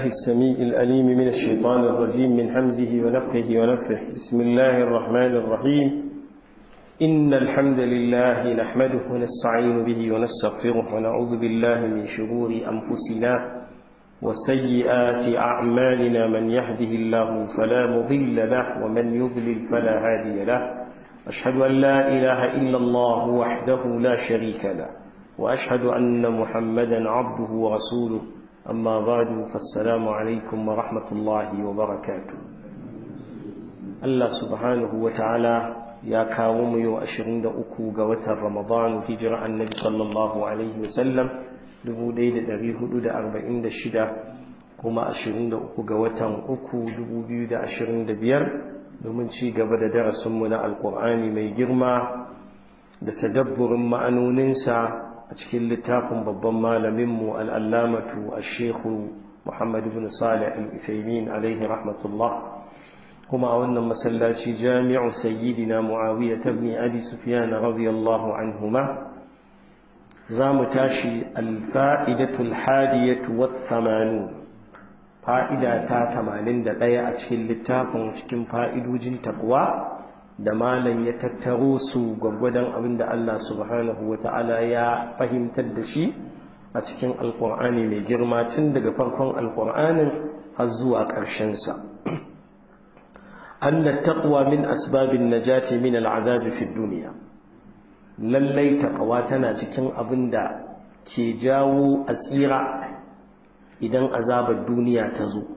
السميع الأليم من الشيطان الرجيم من حمزه ونفخه ونفخه بسم الله الرحمن الرحيم إن الحمد لله نحمده ونستعين به ونستغفره ونعوذ بالله من شرور أنفسنا وسيئات أعمالنا من يهده الله فلا مضل له ومن يضلل فلا هادي له أشهد أن لا إله إلا الله وحده لا شريك له وأشهد أن محمدا عبده ورسوله أما بعد فالسلام عليكم ورحمة الله وبركاته الله سبحانه وتعالى يا كاوم يو أشرين دا أكو قوة رمضان هجرة النبي صلى الله عليه وسلم دبو ديد دري هدو دا أربعين دا شدة كما أشرين دا أكو قوة أكو دبو بيو دا أشرين دا بير domin ci gaba da darasinmu na alkur'ani mai girma da tadabburin ma'anoninsa a cikin littafin babban malaminmu al'allamatu a shekhu muhammadu bin salih al'ifaimin alaihi rahmatullah kuma a wannan masallaci jami'u sayyidina mu'awiyya tabni abi sufiyana radiyallahu anhuma za mu tashi alfa'idatul hadiyatu wa thamanu fa'ida ta tamanin da ɗaya a cikin littafin cikin fa'idojin takwa da malam ya tattaro su gwaggwadon abin da Allah subhanahu wa ta'ala ya fahimtar da shi a cikin alƙur'ani mai girma tun daga farkon alƙur'anin har zuwa ƙarshensa an da taƙwa min asbabin najati min al'azabi fi duniya lallai taƙawa tana cikin abin da ke jawo a tsira idan azabar duniya ta zo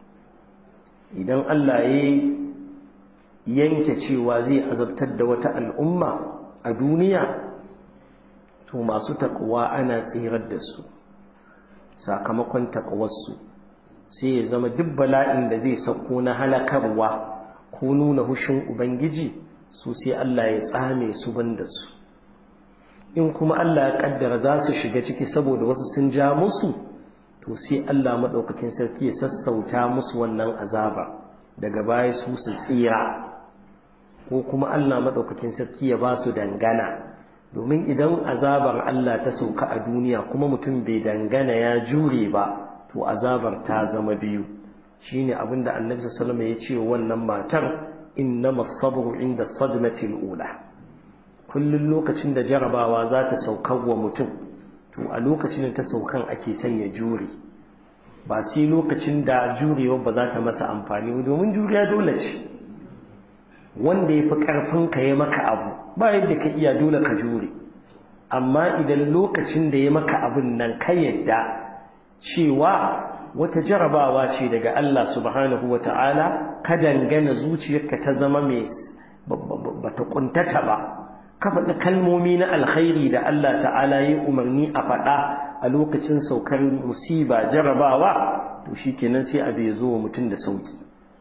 idan Allah ya yanke cewa zai azabtar da wata al'umma a duniya to masu taƙwa ana tsirar da su sakamakon taƙawarsu sai ya zama duk bala'in da zai sauko na halakarwa ko nuna hushin ubangiji su sai Allah ya tsame su banda su in kuma Allah ya ƙaddara za su shiga ciki saboda wasu sun ja musu to sai Allah maɗaukakin sarki ya sassauta musu wannan azaba daga baya su su tsira ko kuma Allah maɗaukakin sarki ya ba su dangana domin idan azabar Allah ta sauka a duniya kuma mutum bai dangana ya jure ba to azabar ta zama biyu shine abin da annabi sallallahu ya ce wannan matar innama sabru inda sadmatil ula kullun lokacin da jarabawa za ta sauka wa mutum to a lokacin da ta saukan ake son ya jure ba sai lokacin da jurewa ba za ta masa amfani domin juriya dole ce wanda ya fi ƙarfin ka ya maka abu ba yadda ka iya dole ka jure amma idan lokacin da ya maka abin nan ka yadda cewa wata jarabawa ce daga Allah subhanahu wa ta'ala ka dangana zuciyarka ta zama mai bata kuntata ba ka faɗi kalmomi na alkhairi da Allah ta'ala ya umarni a faɗa a lokacin saukar musiba jarabawa to shi kenan sai abu ya zo wa mutum da sauki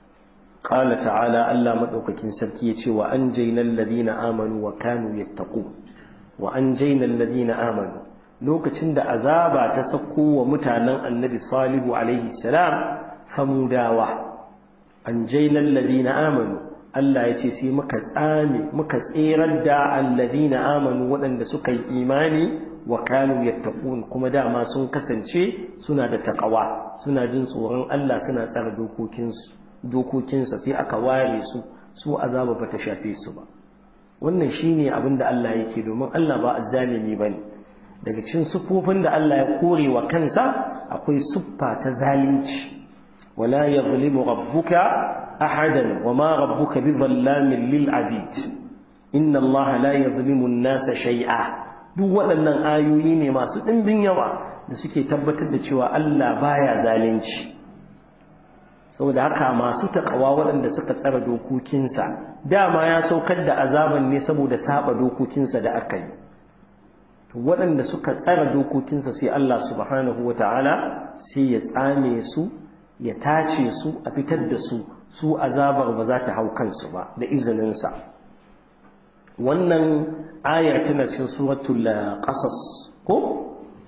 ƙala ta'ala Allah maɗaukakin sarki ya ce wa an jainan ladina amanu wa kanu yattaqu wa an jainan ladina amanu lokacin da azaba ta sauko wa mutanen annabi salihu alaihi salam samudawa an jainan ladina amanu Allah ya ce sai muka tsame muka tserar da alladina amanu waɗanda suka yi imani wa kanu yattaqun kuma dama sun kasance suna da taqwa suna jin tsoron Allah suna tsara dokokinsu dokokinsa sai aka ware su su azaba bata shafe su ba wannan shine abin da Allah yake domin Allah ba azzalimi bane daga cikin sufofin da Allah ya kore wa kansa akwai suffa ta zalunci wala yadhlimu rabbuka أحدا وما ربك بظلام للعبيد إن الله لا يظلم الناس شيئا duk waɗannan ayoyi ne masu ɗimbin yawa da suke tabbatar da cewa Allah baya zalunci saboda haka masu taƙawa waɗanda suka tsara dokokinsa dama ya saukar da azaban ne saboda saba dokokinsa da aka yi waɗanda suka tsara dokokinsa sai Allah subhanahu wa ta'ala sai ya tsame su ya tace su a fitar da su su azabar ba za ta hau kansu ba da izininsa wannan ayar tana cikin suratul qasas ko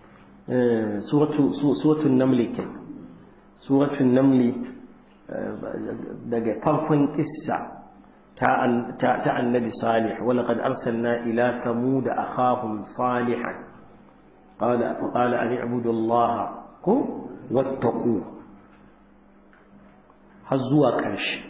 suratul namli ke suratul namli daga farkon kissa ta annabi salih walaqad arsalna ila thamud akhahum salihan qala faqala an i'budu allaha wattaqu har zuwa ƙarshe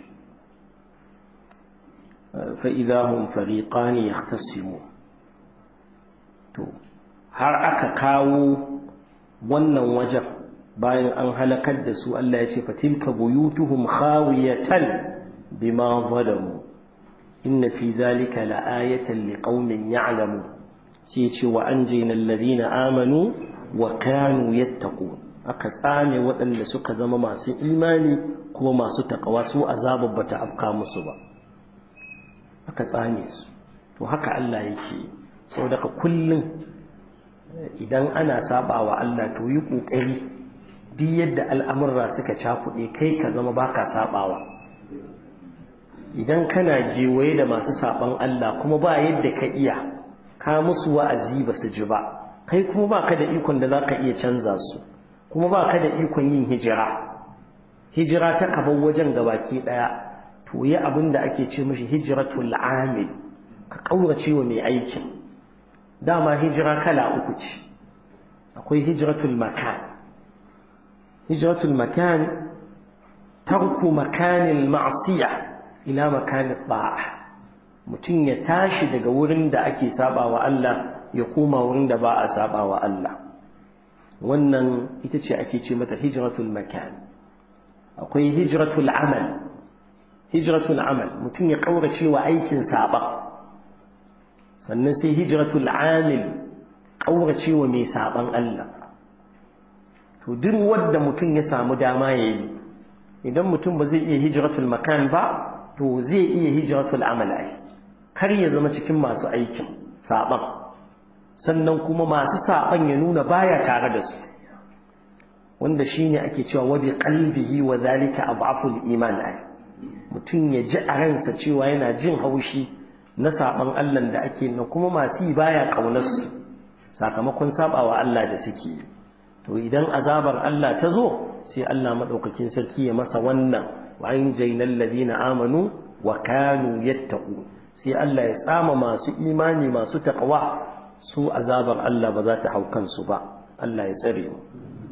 فإذا هم فريقان يختصمون to har aka kawo wannan wajen bayan an halakar da su Allah ya ce fatilka buyutuhum khawiyatan bima zalamu inna fi zalika la'ayatan liqaumin ya'lamu sai ce wa anjayna alladhina amanu wa kanu yattaqun aka tsame waɗanda suka zama masu imani kuma masu takawa su azabar bata afka musu ba aka tsame su to haka Allah yake sau daga kullum idan ana saba wa Allah to yi ƙoƙari duk yadda al'amurra suka cakuɗe kai ka zama baka sabawa idan kana gewaye da masu saban Allah kuma ba yadda ka iya ka musu wa'azi ba su ji ba kai kuma ba ka da ikon da za ka iya canza su kuma ba ka da ikon yin hijira hijira ta kaban wajen gabaki ɗaya to yi abin da ake ce mashi hijiratul amil ka ƙaurace wa mai aikin dama hijira kala uku ce akwai hijiratul makan hijiratul makan tarku makanin ma'asiya ila makanin ba'a mutum ya tashi daga wurin da ake saba wa Allah ya koma wurin da ba a saba wa Allah wannan ita ce ake ce mata hijiratul makan akwai hijiratul amal hijratul amal mutum ya kaurace wa aikin saba sannan sai hijratul amil kaurace wa mai saban Allah to duk wanda mutum ya samu dama yayi idan mutum ba zai iya hijratul makan ba to zai iya hijratul amal ai kar ya zama cikin masu aikin saban sannan kuma masu saban ya nuna baya tare da su wanda shine ake cewa wa bi qalbihi wa zalika adhaful iman ai mutum ya ji a ransa cewa yana jin haushi na saɓan Allah da ake na kuma masu yi baya ƙaunarsu sakamakon saɓawa Allah da suke yi to idan azabar Allah ta zo sai Allah maɗaukakin sarki ya masa wannan wa an jainal ladina amanu wa kanu yattaqu sai Allah ya tsama masu imani masu taqwa su azabar Allah ba za ta hau kansu ba Allah ya tsare mu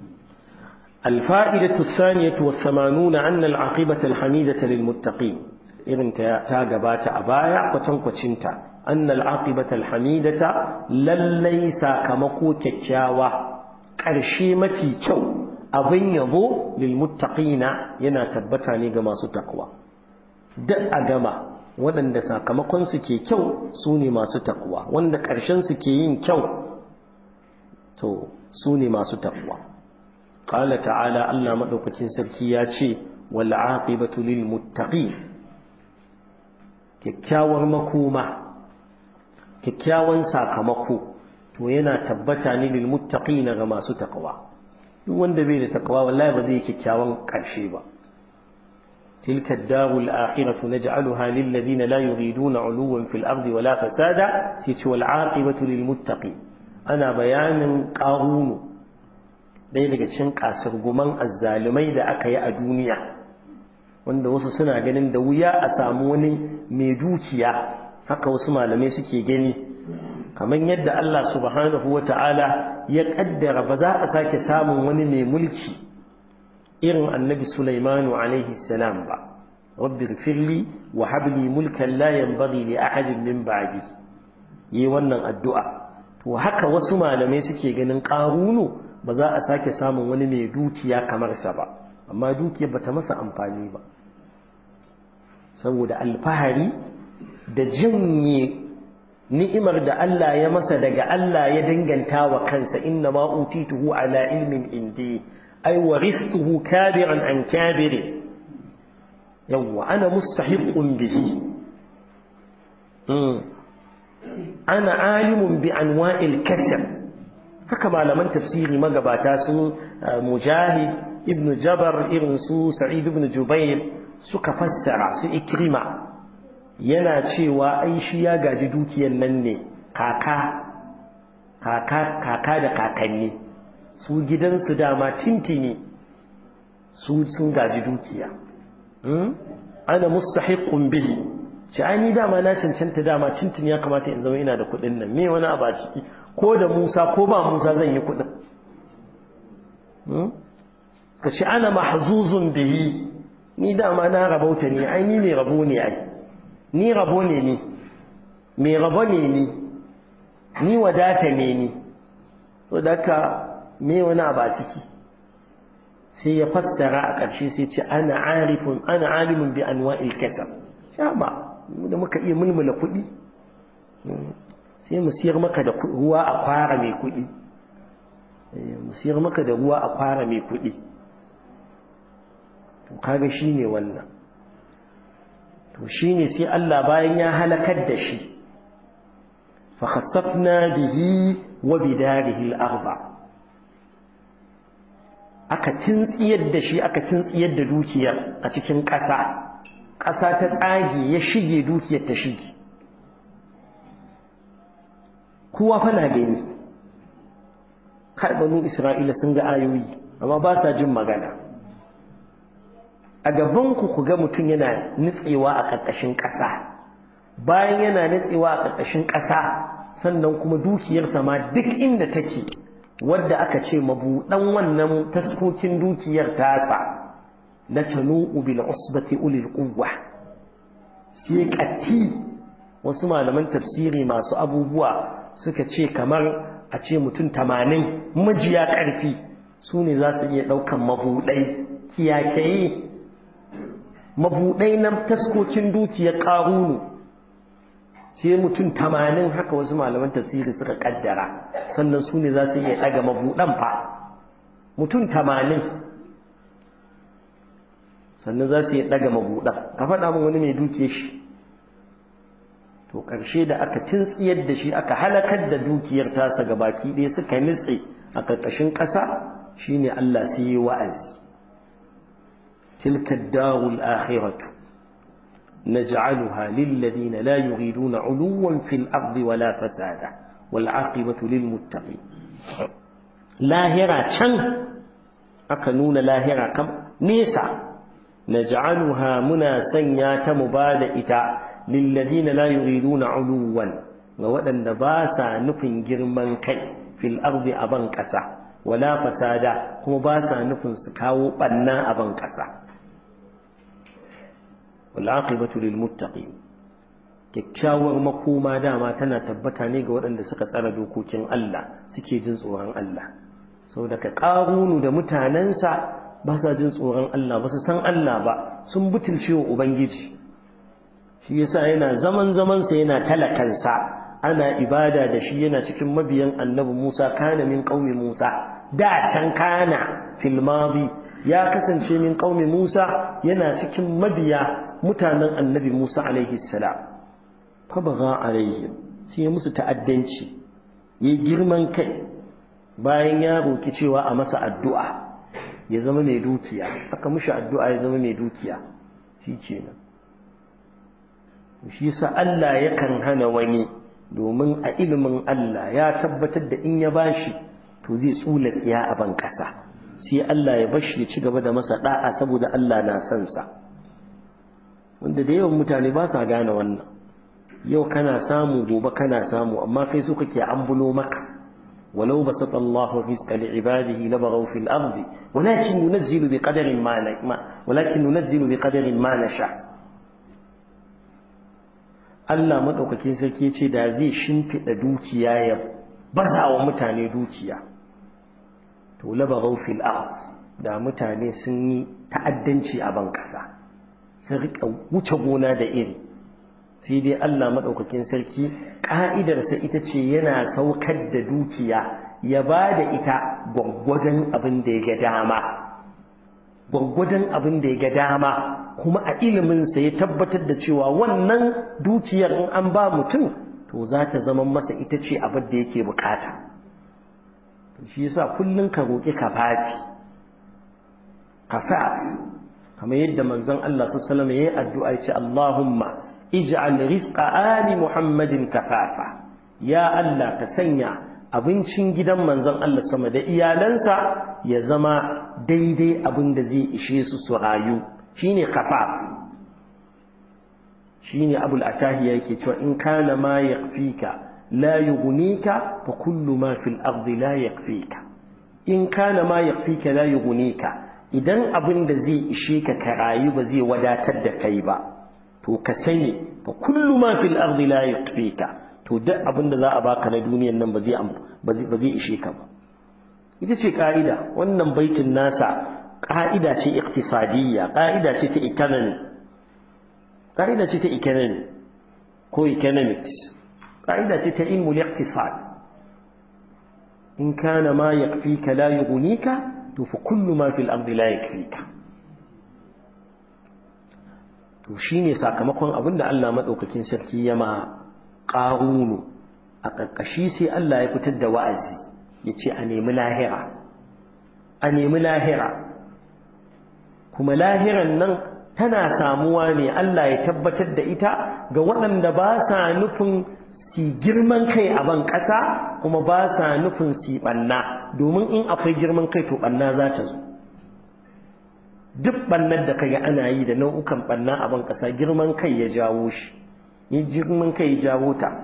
الفائدة الثانية والثمانون أن العاقبة الحميدة للمتقين إذن تاقبات أبايع وتنقشنت أن العاقبة الحميدة لليس كمقو ككاوة كرشيمة كو أبن يضو للمتقين ينا تبتاني قما ستقوى دأ قما waɗanda sakamakonsu ke kyau su ne masu takwa wanda ƙarshensu ke yin kyau to su ne masu takwa قال تعالى الله مدوكتين سركي ياتي والعاقبة للمتقين kyakkyawar makoma kyakkyawan sakamako to yana tabbata ne lil muttaqina ga masu taqwa duk wanda bai da taqwa wallahi ba zai yi kyakkyawan karshe ba tilka ad-darul akhiratu naj'aluha lil ladina la yuriduna 'uluwan fil ardi wala fasada sai ce wal 'aqibatu lil muttaqin ana bayanin qarunu ɗaya daga cikin kasirguman azzalumai da aka yi a duniya wanda wasu suna ganin da wuya a samu wani mai dukiya haka wasu malamai suke gani kamar yadda Allah subhanahu wa ta'ala ya ƙaddara ba za a sake samun wani mai mulki irin annabi Sulaimanu alaihi salam ba rabbi firli wa habli mulkan la yanbaghi li ahadin min ba'di yi wannan addu'a to haka wasu malamai suke ganin ƙarunu ba za a sake samun wani mai dukiya kamar sa ba amma dukiyar bata masa amfani ba saboda alfahari da janye ni'imar da Allah ya masa daga Allah ya danganta wa kansa inna ma utituhu ala ilmin indi ay warithuhu kabiran an kabirin yawwa ana mustahiqun bihi ana alimun bi anwa'il kasb haka malaman tafsiri magabata sun mujahid ibn jabar irin su sa'id ibn jubair suka fassara su ikrima yana cewa ai shi ya gaji dukiyar nan ne kaka kaka kaka da kakanni su gidansu dama tintini su sun gaji dukiya ana mustahiqun bihi shi ai ni dama na cancanta dama tintini ya kamata in zama ina da kuɗin nan me wani abu a ciki ko da Musa ko ba Musa zan yi kuɗin ka ce ana mahzuzun bihi ni dama na rabauta ne ai ni mai rabo ne ai ni rabo ne ni mai rabo ne ni ni wadata ne ni so da ka me wani abu a ciki sai ya fassara a ƙarshe sai ce ana arifun ana alimun bi anwa'il kasab sha ba da muka iya mulmula kuɗi sai mu siyar maka da ruwa a kwara mai kuɗi mu siyar maka da ruwa a kwara mai kuɗi to kaga shine wannan to shine sai Allah bayan ya halakar da shi fa khassafna bihi wa bidarihi al-ardh aka tintsiyar da shi aka tintsiyar da dukiyar a cikin ƙasa ƙasa ta tsage ya shige dukiyar ta shige kowa fa na gani kai banu isra'ila sun ga ayoyi amma ba sa jin magana a gabanku ku ga mutum yana nutsewa a ƙarƙashin ƙasa bayan yana nutsewa a ƙarƙashin ƙasa sannan kuma dukiyarsa ma duk inda take wadda aka ce mabuɗan wannan taskokin dukiyar tasa na tanu'u bil usbati ulil quwwa sai ƙatti wasu malaman tafsiri masu abubuwa suka ce kamar a ce mutum tamanin majiya ƙarfi su ne za su iya ɗaukan mabuɗai kiyakaye mabuɗai na taskokin dukiyar ƙarunu sai mutum tamanin haka wasu malaman tafsiri suka ƙaddara sannan su ne za su iya ɗaga mabuɗan fa mutum tamanin sannan za su iya ɗaga mabuɗan ka faɗa min wani mai duke shi to ƙarshe da aka tintsiyar da shi aka halakar da dukiyar tasa ga baki ɗaya suka nitse a ƙarƙashin ƙasa shine Allah sai yi wa'azi tilka darul akhiratu naj'aluha lil ladina la yuriduna 'uluwan fil ardi wala fasada wal 'aqibatu lil muttaqin lahira can aka nuna lahira kam nesa naj'aluha muna sanya ta mubada ita lilladina la yuriduna uluwan ga waɗanda ba sa nufin girman kai fil ardi a ban ƙasa wala fasada kuma ba sa nufin su kawo ɓanna a ban ƙasa wal aqibatu lil muttaqin kyakkyawar makoma dama tana tabbata ne ga waɗanda suka tsara dokokin Allah suke jin tsoron Allah saboda ka ƙarunu da mutanensa ba sa jin tsoron Allah ba su san Allah ba sun butulce wa Ubangiji shi yasa yana zaman zamansa yana talakansa ana ibada da shi yana cikin mabiyan annabi Musa kana min qaumi Musa da can kana fil madi ya kasance min qaumi Musa yana cikin mabiya mutanen annabi Musa alaihi salam fa baga alaihim sai musu ta'addanci yayi girman kai bayan ya roki cewa a masa addu'a ya zama mai dukiya aka mishi addu'a ya zama mai dukiya shi kenan shi yasa Allah yakan hana wani domin a ilimin Allah ya tabbatar da in ya bashi to zai tsula tsiya a ban kasa sai Allah ya bashi ya ci gaba da masa da'a saboda Allah na son sa wanda da yawan mutane ba sa gane wannan yau kana samu gobe kana samu amma kai so kake ambulo maka ولو بسط الله الرزق لعباده لبغوا في الأرض ولكن ينزل بقدر ما ولكن ينزل بقدر ما نشاء Allah maɗaukakin sarki ce da zai shimfiɗa dukiya ya baza wa mutane dukiya to labaghaw fil ard da mutane sun yi ta'addanci a ban ƙasa sun rika wuce gona da iri sai dai Allah maɗaukakin sarki ƙa'idarsa ita ce yana saukar da dukiya ya ba da ita gwaggwadon abin da ya ga dama gwaggwadon abin da ya ga dama kuma a iliminsa ya tabbatar da cewa wannan dukiyar in an ba mutum to za ta zama masa ita ce abin da yake bukata shi yasa kullum ka roƙi kafafi kafaf kamar yadda manzon Allah sallallahu alaihi wasallam yayi addu'a ya ce Allahumma ij'al rizqa ali muhammadin kafafa ya Allah ka sanya abincin gidan manzon Allah sama da iyalansa ya zama daidai abin da zai ishe su su rayu shine kafaf shine abul atahiya yake cewa in kana ma yakfika la yughnika fa kullu ma fil ardi la yakfika in kana ma yakfika la yughnika idan abin da zai ishe ka ka rayu ba zai wadatar da kai ba to ka sani fa kullu ma fil ardi la yakfika to duk abin da za a baka na duniyan nan ba zai ba zai ishe ka ba ita ce ka'ida wannan baitin nasa ka'ida ce iktisadiyya ka'ida ce ta economy ka'ida ce ta economy ko economics ka'ida ce ta ilmul iqtisad in kana ma yakfika la yughnika to fa kullu ma fil ardi la yakfika to shine sakamakon abinda Allah madaukakin sarki ya ma qarunu a ƙarƙashi sai Allah ya fitar da wa'azi yace a nemi lahira a nemi lahira kuma lahiran nan tana samuwa ne Allah ya tabbatar da ita ga waɗanda ba sa nufin si girman kai a ban ƙasa kuma ba sa nufin si ɓanna domin in akwai girman kai to ɓanna za ta zo duk ɓannar da kaga ana yi da nau'ukan ɓanna a ban ƙasa girman kai ya jawo shi yi girman kai ya jawo ta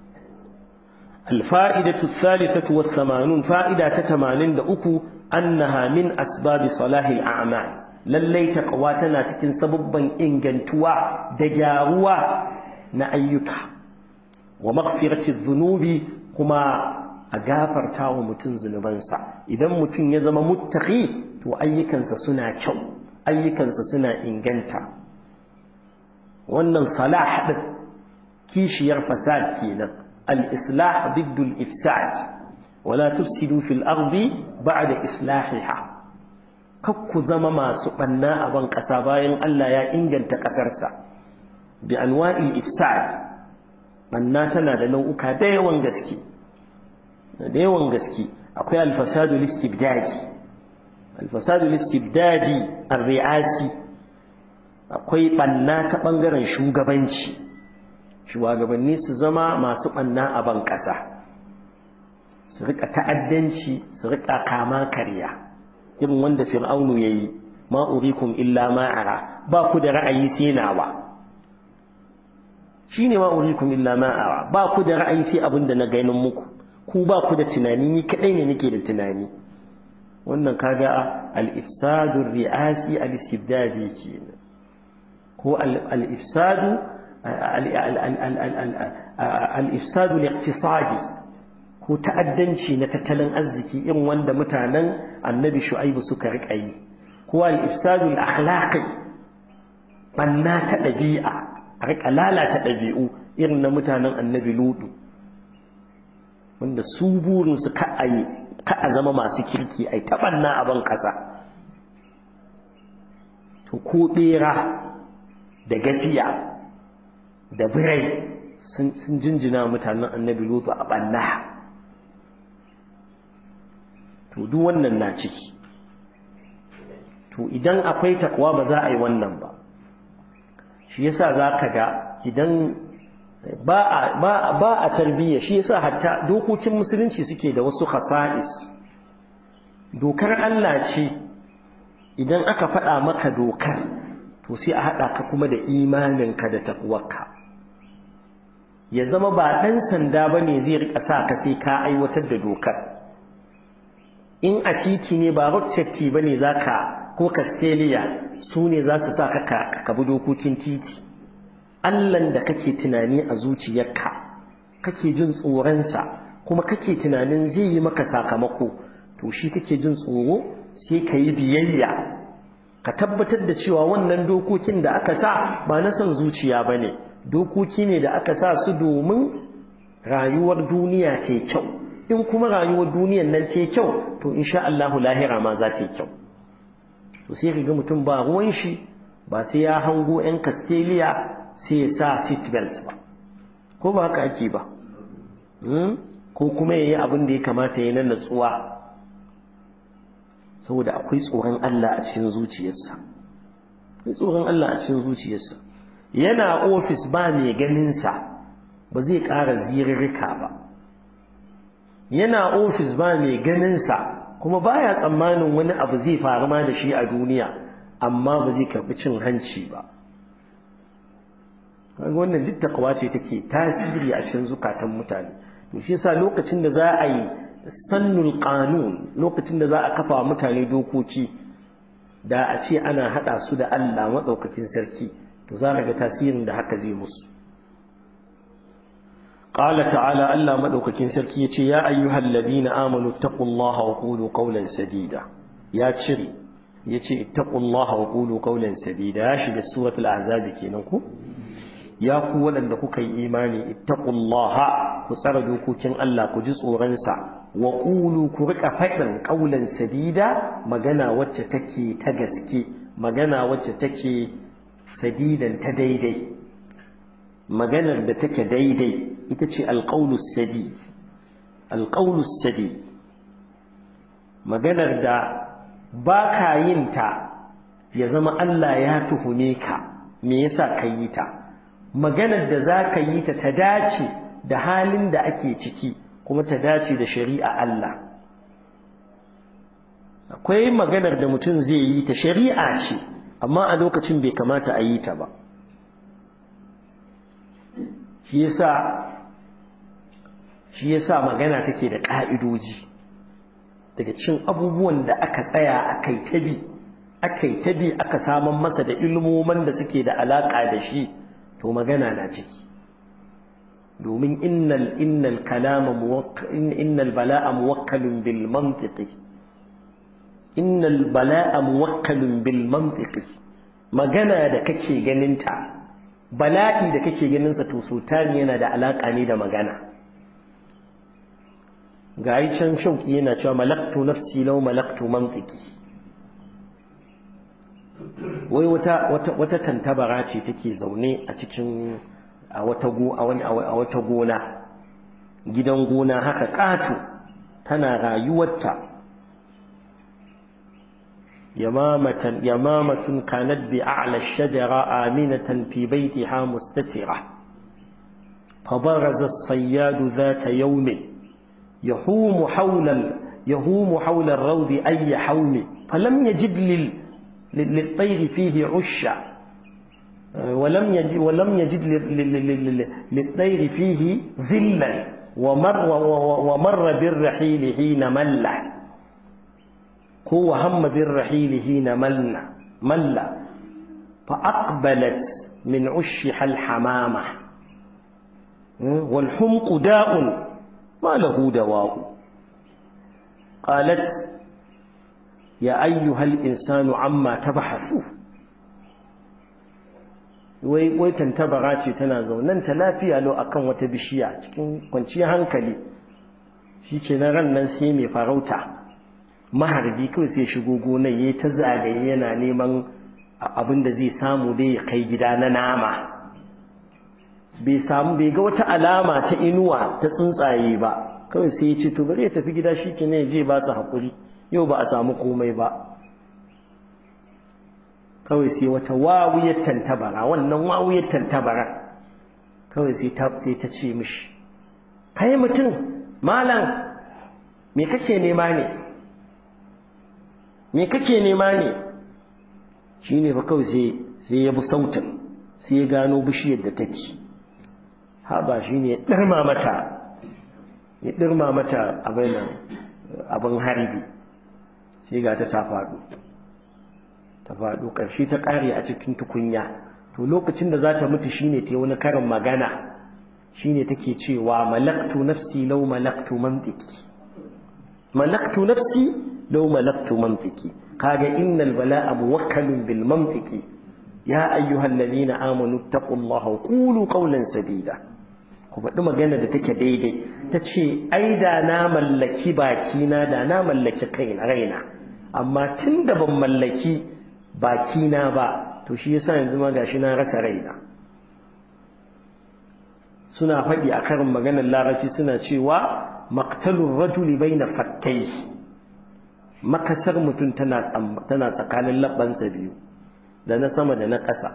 الفائدة الثالثة والثمانون فائدة تتمانين دأكو أنها من أسباب صلاح الأعمال lallai taqwa tana cikin sababban ingantuwa da gyaruwa na ayyuka wa maghfirati dhunubi kuma a gafarta wa mutum zunubansa idan mutum ya zama muttaqi to ayyukansa suna kyau ayyukansa suna inganta wannan salah din kishiyar fasad kenan al-islah ضد al-ifsad wala tufsidu fil ardi ba'da islahiha kakku zama masu ɓanna a ban ƙasa bayan Allah ya inganta ƙasarsa bi anwa'il ifsad ɓanna tana da nau'uka da yawan gaske da yawan gaske akwai alfasadu listibdadi alfasadu listibdadi ar-ri'asi akwai ɓanna ta ɓangaren shugabanci shugabanni su zama masu ɓanna a ban ƙasa su rika ta'addanci su rika kama karya irin wanda fir'aunu ya yi ma urikum illa ma'ara ba ku da ra'ayi sai nawa shi ne ma urikum illa ma'ara ba ku da ra'ayi sai abin da na ganin muku ku ba ku da tunani ni kadai ne nake da tunani wannan kaga al-ifsadu ri'asi al-istibdadi kenan ko al-ifsadu al-ifsadu al-iqtisadi ko ta'addanci na tattalin arziki irin wanda mutanen annabi shu'aibu suka riƙa yi ko al-ifsadu al-akhlaqi banna ta ɗabi'a a riƙa lalata ɗabi'u irin na mutanen annabi ludu wanda su burin su ka ayi ka a zama masu kirki ai ta banna a ban ƙasa to ko ɓera da gafiya da birai sun jinjina mutanen annabi lutu a banna to duk wannan na ciki to idan akwai takwa ba za a yi wannan ba shi yasa za ka ga idan ba a tarbiyya shi yasa hatta dokokin musulunci suke da wasu khasa'is dokar Allah ce idan aka faɗa maka dokar to sai a haɗa ka kuma da imaninka da takwarka ya zama ba ɗan sanda ba ne zai riƙa sa ka sai ka aiwatar da dokar in a titi ne ba road safety ba ne za ka ko castelia su ne za su sa ka ka bi dokokin titi allan da kake tunani a zuciyarka kake jin tsoronsa kuma kake tunanin zai yi maka sakamako to shi kake jin tsoro sai ka yi biyayya ka tabbatar da cewa wannan dokokin da aka sa ba na son zuciya ba ne dokoki ne da aka sa su domin rayuwar duniya ta kyau in kuma rayuwar duniyan nan ta kyau to insha Allahu lahira ma za ta yi kyau to sai ka ga mutum ba ruwan shi ba sai ya hango 'yan castelia sai ya sa seat belt ba ko ba haka ake ba ko kuma ya yi abin da ya kamata ya nan natsuwa saboda akwai tsoron Allah a cikin zuciyarsa akwai tsoron Allah a cikin zuciyarsa yana ofis ba mai ganinsa ba zai ƙara zirirrika ba yana ofis ba mai ganinsa kuma baya tsammanin wani abu zai faru ma da shi a duniya amma ba zai karɓi cin hanci ba wannan duk takawa ce take tasiri a cikin zukatan mutane to shi yasa lokacin da za a yi sannul qanun lokacin da za a kafa mutane dokoki da a ce ana haɗa su da Allah maɗaukakin sarki to za ga tasirin da haka zai musu قال تعالى ألا مدوككين سركي يتي يا أيها الذين آمنوا اتقوا الله وقولوا قولا سديدا يا تشري يتي اتقوا الله وقولوا قولا سديدا يا شد سورة الأعزاب كينكو يا قولا لكو كي إيماني اتقوا الله كسردوا كوكين ألا كجزء غنسا وقولوا كرك فعلا قولا سديدا مغانا وتتكي تغسكي مغانا وتتكي سديدا تديدي maganar da take daidai ita ce alƙaunus sadi alƙaunus sadi maganar da ba ka yin ta ya zama Allah ya tuhume ka me yasa ka yi ta maganar da za ka yi ta ta dace da halin da ake ciki kuma ta dace da shari'a Allah akwai maganar da mutum zai yi ta shari'a ce amma a lokacin bai kamata a yi ta ba shi yasa shi yasa magana take da ƙa'idoji daga cin abubuwan da aka tsaya akai tabi akai tabi aka saman masa da ilmoman da suke da alaƙa da shi to magana na ciki domin innal innal kalama innal bala'a muwakkalun bil mantiqi innal bala'a muwakkalun bil mantiqi magana da kake ganinta bala'i da kake ganinsa to sultani yana da alaƙa ne da magana ga yi can shauƙi yana cewa malaktu nafsi lau malaktu mantiki wai wata tantabara ce take zaune a cikin a wata gona gidan gona haka ƙato tana rayuwarta يمامة يمامة كانت بأعلى الشجرة آمنة في بيتها مستترة فبرز الصياد ذات يوم يحوم حول يهوم حول الروض أي حوم فلم يجد لل للطير فيه عشا ولم يجد ولم يجد للطير فيه زلا ومر ومر بالرحيل حين ملّ هو هم بالرحيل حين ملنا مل فأقبلت من عشها الحمامة والحمق داء ما له دواء قالت يا أيها الإنسان عما تبحثوا wai wai tantabara ce tana zaunan ta lafiya lau akan wata bishiya cikin kwanciyar hankali shi ke na ran nan sai mai farauta maharbi kawai sai shigo gonar ya ta zagaye yana neman abin da zai samu dai ya kai gida na nama bai samu bai ga wata alama ta inuwa ta tsuntsaye ba kawai sai ya ce to bari ya tafi gida shi ke ne je ba su haƙuri yau ba a samu komai ba kawai sai wata wawuyar tantabara wannan wawuyar tantabara kawai sai ta ce mishi kai mutum malam me kake nema ne me kake nema ne shi ne fa kawai sai ya bi sautin sai ya gano bishiyar da take haɓa shi ne ya ɗirma mata ya ɗirma mata abin harbi sai ga ta ta faɗo ta faɗo ƙarshe ta ƙare a cikin tukunya to lokacin da za ta mutu shine ta wani karin magana shine take cewa malaktu nafsi lau malaktu mantiki malaktu nafsi لو ملكت منطقي قال إن البلاء موكل بالمنطق يا أيها الذين آمنوا اتقوا الله وقولوا قولا سديدا kuma ɗuma magana da take daidai ta ce ai da na mallaki bakina da na mallaki kaina raina amma tun da ban mallaki bakina ba to shi yasa yanzu ma gashi na rasa raina suna faɗi a karin maganar larabci suna cewa maqtalur rajuli baina fattai makasar mutum tana tsakanin labbansa biyu da na sama da na ƙasa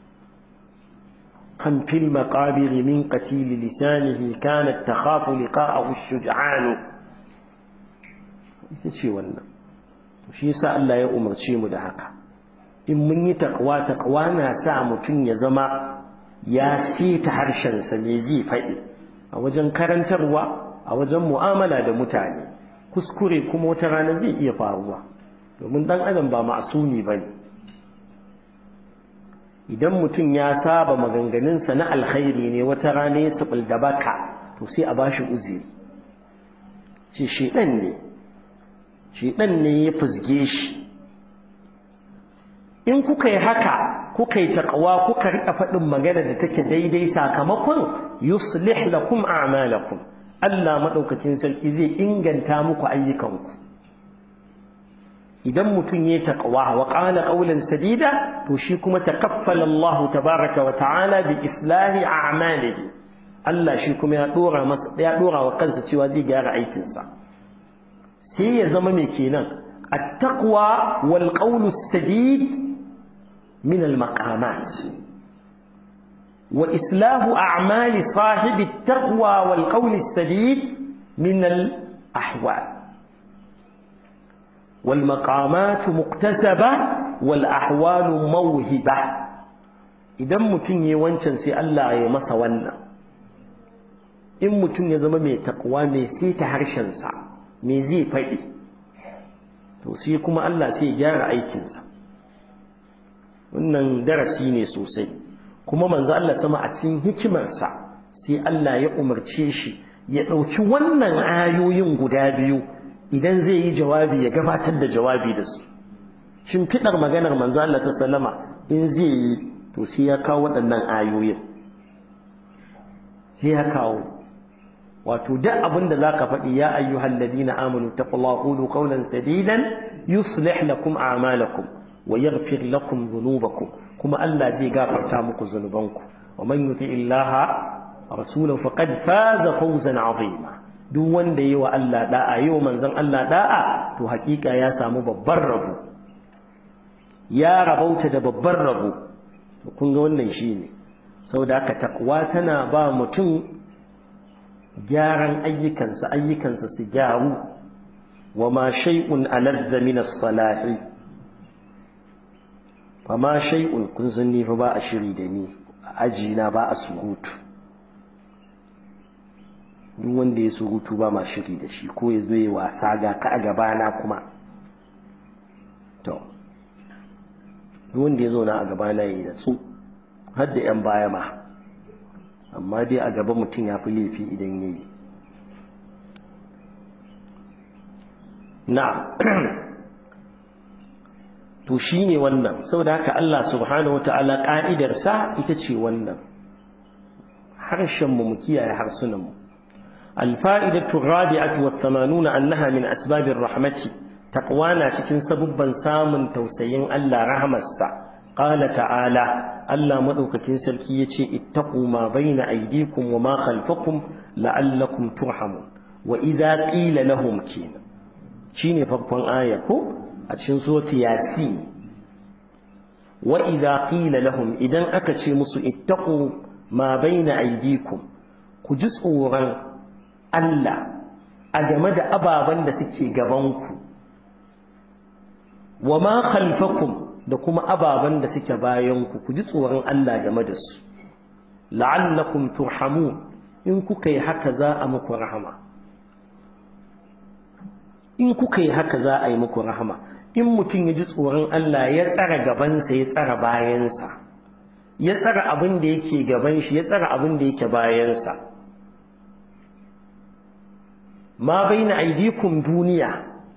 kan fil maqabiri min qatili lisanihi kanat takhafu liqa'ahu ash-shuj'an ita ce wannan shi yasa Allah ya umarce mu da haka in mun yi takwa takwa na sa mutum ya zama ya sita harshensa me zai faɗi a wajen karantarwa a wajen mu'amala da mutane kuskure kuma wata rana zai iya faruwa domin dan adam ba ma'asumi bane idan mutum ya saba maganganunsa na alkhairi ne wata rana ya sabul da baka to sai a bashi uzuri ce shedan ne shedan ne ya fusge shi in kuka yi haka kuka yi taqwa kuka rika faɗin magana da take daidai sakamakon yuslih lakum a'malakum Allah madaukakin sarki zai inganta muku ayyukanku idan mutum ya taqwa wa qala qawlan sadida to shi kuma takaffala Allah tabaaraka wa ta'ala bi islahi a'malihi Allah shi kuma ya dora masa ya dora wa kansa cewa zai gyara aikin sa sai ya zama me kenan at-taqwa wal qawlu sadid min al-maqamat wa islahu a'mali sahibi at-taqwa wal qawli sadid min al-ahwal والمقامات مكتسبة والأحوال موهبة idan mutum ya wancan sai Allah ya masa wannan in mutum ya zama mai takwa mai seta harshensa me zai faɗi to sai kuma Allah sai ya gyara aikinsa wannan darasi ne sosai kuma manzo Allah sama a cikin hikimarsa sai Allah ya umarce shi ya ɗauki wannan ayoyin guda biyu idan zai yi jawabi ya gabatar da jawabi da su shimfiɗar maganar manzo Allah ta sallama in zai yi to sai ya kawo waɗannan ayoyin sai ya kawo wato duk abin da zaka faɗi ya ayyuhal ladina amanu taqullaha qulu qawlan sadidan yuslih lakum a'malakum wa yaghfir lakum dhunubakum kuma Allah zai gafarta muku zunubanku wa man yuti illaha rasulahu faqad faza fawzan 'azima duk wanda yi wa Allah da'a yi wa manzon Allah da'a to hakika ya samu babban rabo ya rabauta da babban rabo to kun ga wannan shine saboda haka takwa tana ba mutum gyaran ayyukansa ayyukansa su gyaru wa ma shay'un aladza min as-salahi fa ma shay'un kun san ni fa ba a shiri da ni aji na ba a surutu duk wanda ya surutu ba ma shiri da shi ko ya zo ya wasa ga ka a gabana kuma to duk wanda ya zauna a gabana ya yi da su har da 'yan baya ma amma dai a gaba mutum ya fi laifi idan ya yi na to shi ne wannan saboda haka Allah subhanahu wa ta'ala ƙa'idarsa ita ce wannan harshenmu mu kiyaye harsunanmu الفائدة الرابعة والثمانون أنها من أسباب الرحمة تقوانا تكن سببا سام توسين ألا رحمة السا قال تعالى ألا مدوك كنسل كيتي اتقوا ما بين أيديكم وما خلفكم لعلكم ترحمون وإذا قيل لهم كينا شيني فرقان آية أتشن سورة ياسين وإذا قيل لهم إذا أكتشي مصر اتقوا ما بين أيديكم كجسورا Allah a game da ababen da suke gabanku wa ma khalfakum da kuma ababen da suke bayanku ku ji tsoron Allah game da su la'allakum turhamun in kuka yi haka za a muku rahama in kuka yi haka za a yi muku rahama in mutum ya ji tsoron Allah ya tsara gabansa ya tsara bayansa ya tsara abin da yake gaban shi ya tsara abin da yake bayansa ma baina aidikum duniya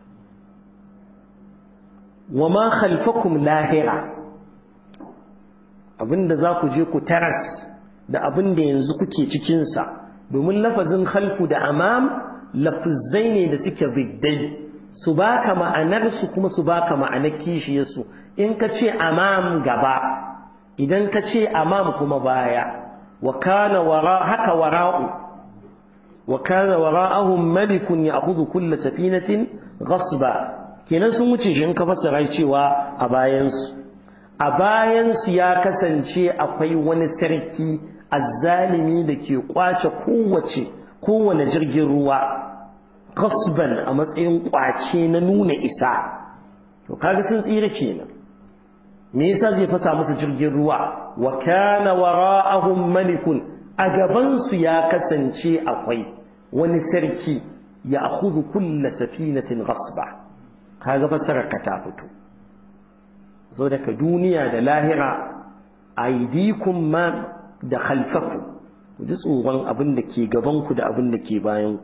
wa ma khalfakum lahira abinda za ku je ku taras da abinda yanzu kuke cikinsa domin lafazin khalfu da amam lafizai ne da suke ziddai su baka ma'anarsu kuma su baka ma'anar kishiyarsu in ka ce amam gaba idan ka ce amam kuma baya wa kana wara haka wara'u wa kana wara'ahum malikun ya'khudhu kull safinatin ghasba kenan sun wuce shi in ka fassara cewa a bayansu a bayansu ya kasance akwai wani sarki azzalimi da ke kwace kowace kowane jirgin ruwa gasban a matsayin kwace na nuna isa to kaga sun tsira kenan me yasa zai fasa musu jirgin ruwa wa kana wara'ahum malikun a gaban su ya kasance akwai wani sarki ya akhudhu kull safinatin ghasba kaga fassarar ka ta fito so daga duniya da lahira aidikum ma da khalfakum ku ji tsoron abin da ke gabanku da abin da ke bayanku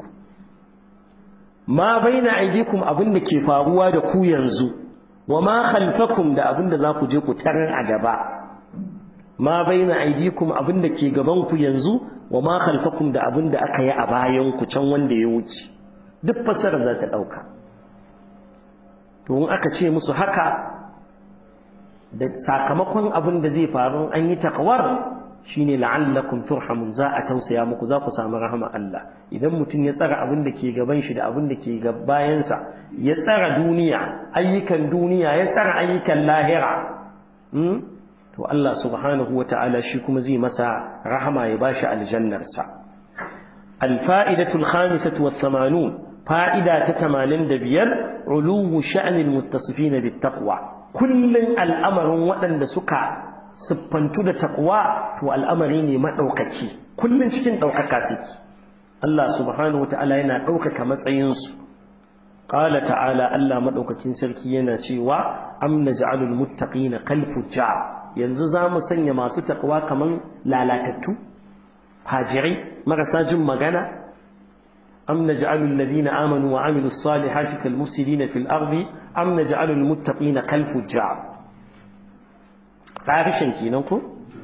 ma baina aidikum abin da ke faruwa da ku yanzu wa ma khalfakum da abin da za ku je ku tarar a gaba ma baina aidikum abin da ke gabanku yanzu wa ma khalfakum da abin da aka yi a bayanku can wanda ya wuce duk fassarar za ta ɗauka to in aka ce musu haka da sakamakon abin da zai faru an yi takwar shine la'allakum turhamun za a tausaya muku za ku samu rahama Allah idan mutum ya tsara abin da ke gaban shi da abin da ke bayansa ya tsara duniya ayyukan duniya ya tsara ayyukan lahira to Allah subhanahu wa ta'ala shi kuma zai masa rahama ya bashi aljannarsa alfa'idatul khamisatu was samanun fa'ida ta 85 uluwu sha'nil muttasifin bit taqwa kullun al'amarin waɗanda suka siffantu da taqwa to al'amari ne madaukaki kullun cikin daukaka suke Allah subhanahu wataala yana daukaka matsayin su qala ta'ala Allah madaukakin sarki yana cewa am naj'alul muttaqina kal fujjar yanzu zamu sanya masu taqwa kaman lalatattu fajirai marasa jin magana am naj'alul ladina amanu wa amilus salihati kal mufsidina fil ardi am naj'alul muttaqina kal fujjar ƙarishin kenan ko?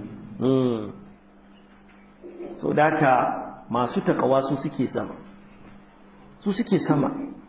so daka masu takawa su suke sama su suke sama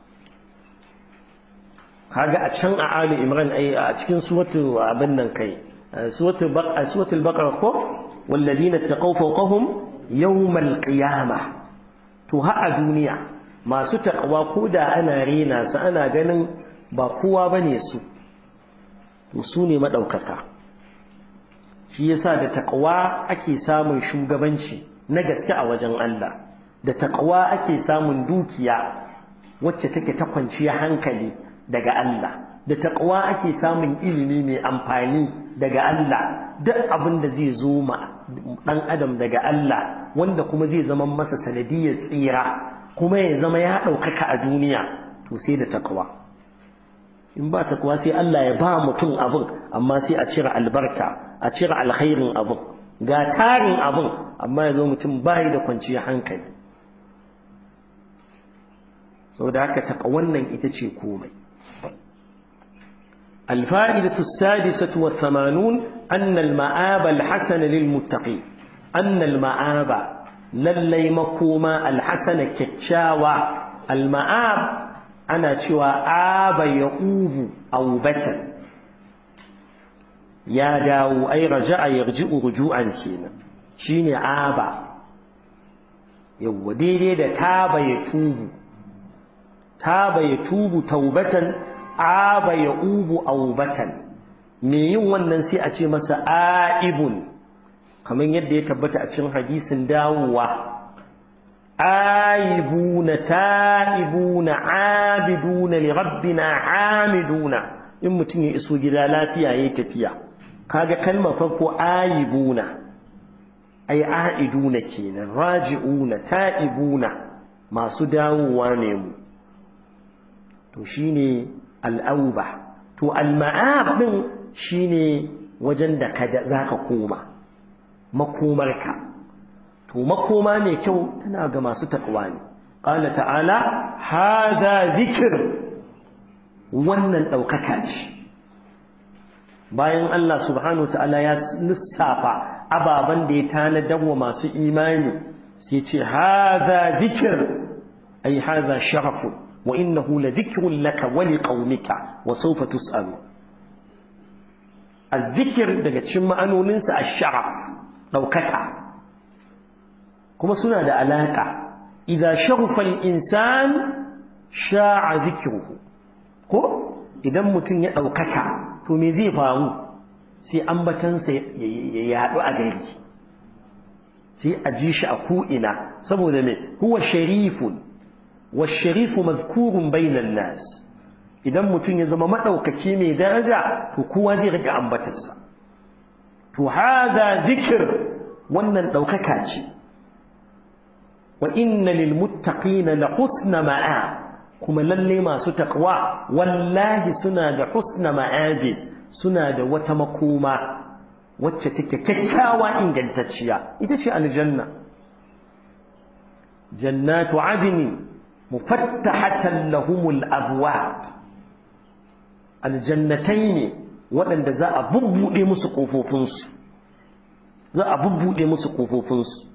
kaga a can a ali imran ai a cikin suwatu abin nan kai suwatu baqara suwatul baqara ko walladina taqaw fawqahum yawmal qiyamah to ha a duniya masu takawa ko da ana rena su ana ganin ba kowa bane su to su ne madaukaka shi yasa da taqwa ake samun shugabanci na gaske a wajen Allah da taqwa ake samun dukiya wacce take ta kwanciya hankali daga Allah da taqwa ake samun ilimi mai amfani daga Allah duk abin da zai zo ma dan adam daga Allah wanda kuma zai zama masa sanadiyar tsira kuma ya zama ya ɗaukaka a duniya to sai da taqwa in ba taqwa sai Allah ya ba mutum abin amma sai a cire albarka a cire alkhairin abin ga tarin abin amma ya zo mutum bayi da kwanciyar hankali sau da haka taƙa wannan ita ce komai الفائدة السادسة والثمانون أن المآب الحسن للمتقين أن المآب للي مكوما الحسن كتشاوى المآب أنا شوى آب يؤوب أو بتن ya dawo ai raja'a yarji'u ruju'an kenan shine aba yawa daidai da taba ya tubu taba ya tubu taubatan aba ya ubu aubatan me yin wannan sai a ce masa aibun kamar yadda ya tabbata a cikin hadisin dawowa aibuna ta'ibuna abiduna li rabbina hamiduna in mutum ya iso gida lafiya yayi tafiya kaga kalmar farko ayibuna ay aiduna kenan raji'una ta'ibuna masu dawowa ne mu to shine al'auba to al-ma'ab din shine wajen da ka zaka koma makomarka to makoma mai kyau tana ga masu takwa ne qala ta'ala hadha dhikr wannan daukaka ce bayan Allah subhanahu ta'ala ya lissafa ababen da ya tanadar wa masu imani sai ce haza zikir ai haza sharafu wa innahu la dhikrun laka wa liqaumika wa sawfa tus'alu azzikir daga cikin ma'anoninsa ash-sharaf daukaka kuma suna da alaka idza sharafa al-insan sha'a dhikruhu ko idan mutum ya daukaka to me zai faru sai ambatansa ya yaɗu a gari sai a ji shi a ko'ina saboda me huwa sharifun wa sharifu mazkurun bainan nas idan mutum ya zama maɗaukaki mai daraja to kowa zai riga ambatarsa to hada zikir wannan ɗaukaka ce wa inna lil muttaqina la husna ma'a kuma lalle masu taqwa wallahi suna da husna ma'abi suna da wata makoma wacce take kyakkyawa ingantacciya ita ce aljanna jannatu adni mufattahatan lahumul abwab aljannatai ne waɗanda za a bubbuɗe musu ƙofofinsu za a bubbuɗe musu ƙofofinsu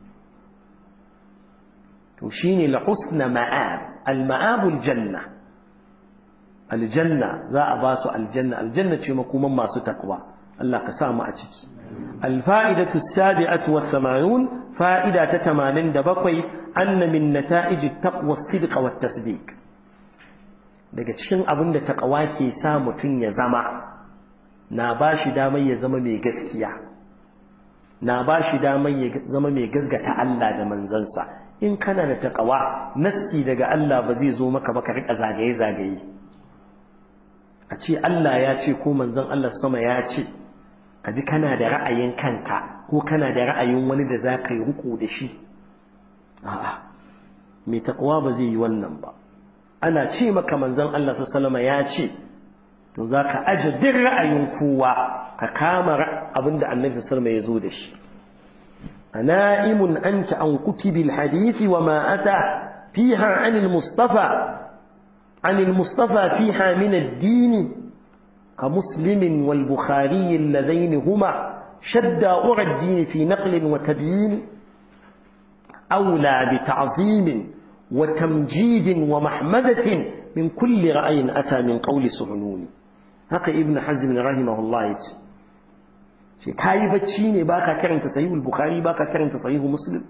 to shine la husna ma'ab al ma'abul janna aljanna za a ba su aljanna aljanna ce makoman masu takwa Allah ka sa mu a ciki الفائدة السابعة والثمانون فائدة تتمانين دبقي أن من نتائج التقوى الصدق والتصديق daga cikin abin da takawa ke sa mutum ya zama na ba shi damar ya zama mai gaskiya na ba shi damar ya zama mai gasgata Allah da manzansa in kana da takawa nassi daga Allah ba zai zo maka ba ka rika zagaye-zagaye a ce Allah ya ce ko manzon Allah sama ya ce ka ji kana da ra'ayin kanka ko kana da ra'ayin wani da za ka yi riko da shi a'a mai takawa ba zai yi wannan ba ana ce maka manzon Allah sallama ya ce to za ka aje duk ra'ayin kowa ka kama abin da annabi sallama ya zo da shi ana'imun anta an kutubil hadisi wa ma ata fiha anil mustafa anil mustafa fiha min ad-din ka muslimin wal bukhari alladaini huma shadda ura ad-din fi naql wa tabyin أولى بتعظيم وتمجيد ومحمدة من كل رأي أتى من قول سهنوني هكا ابن حزم رحمه الله يتي shi kayi bacci ne baka karanta sahihul bukhari baka karanta sahihu muslim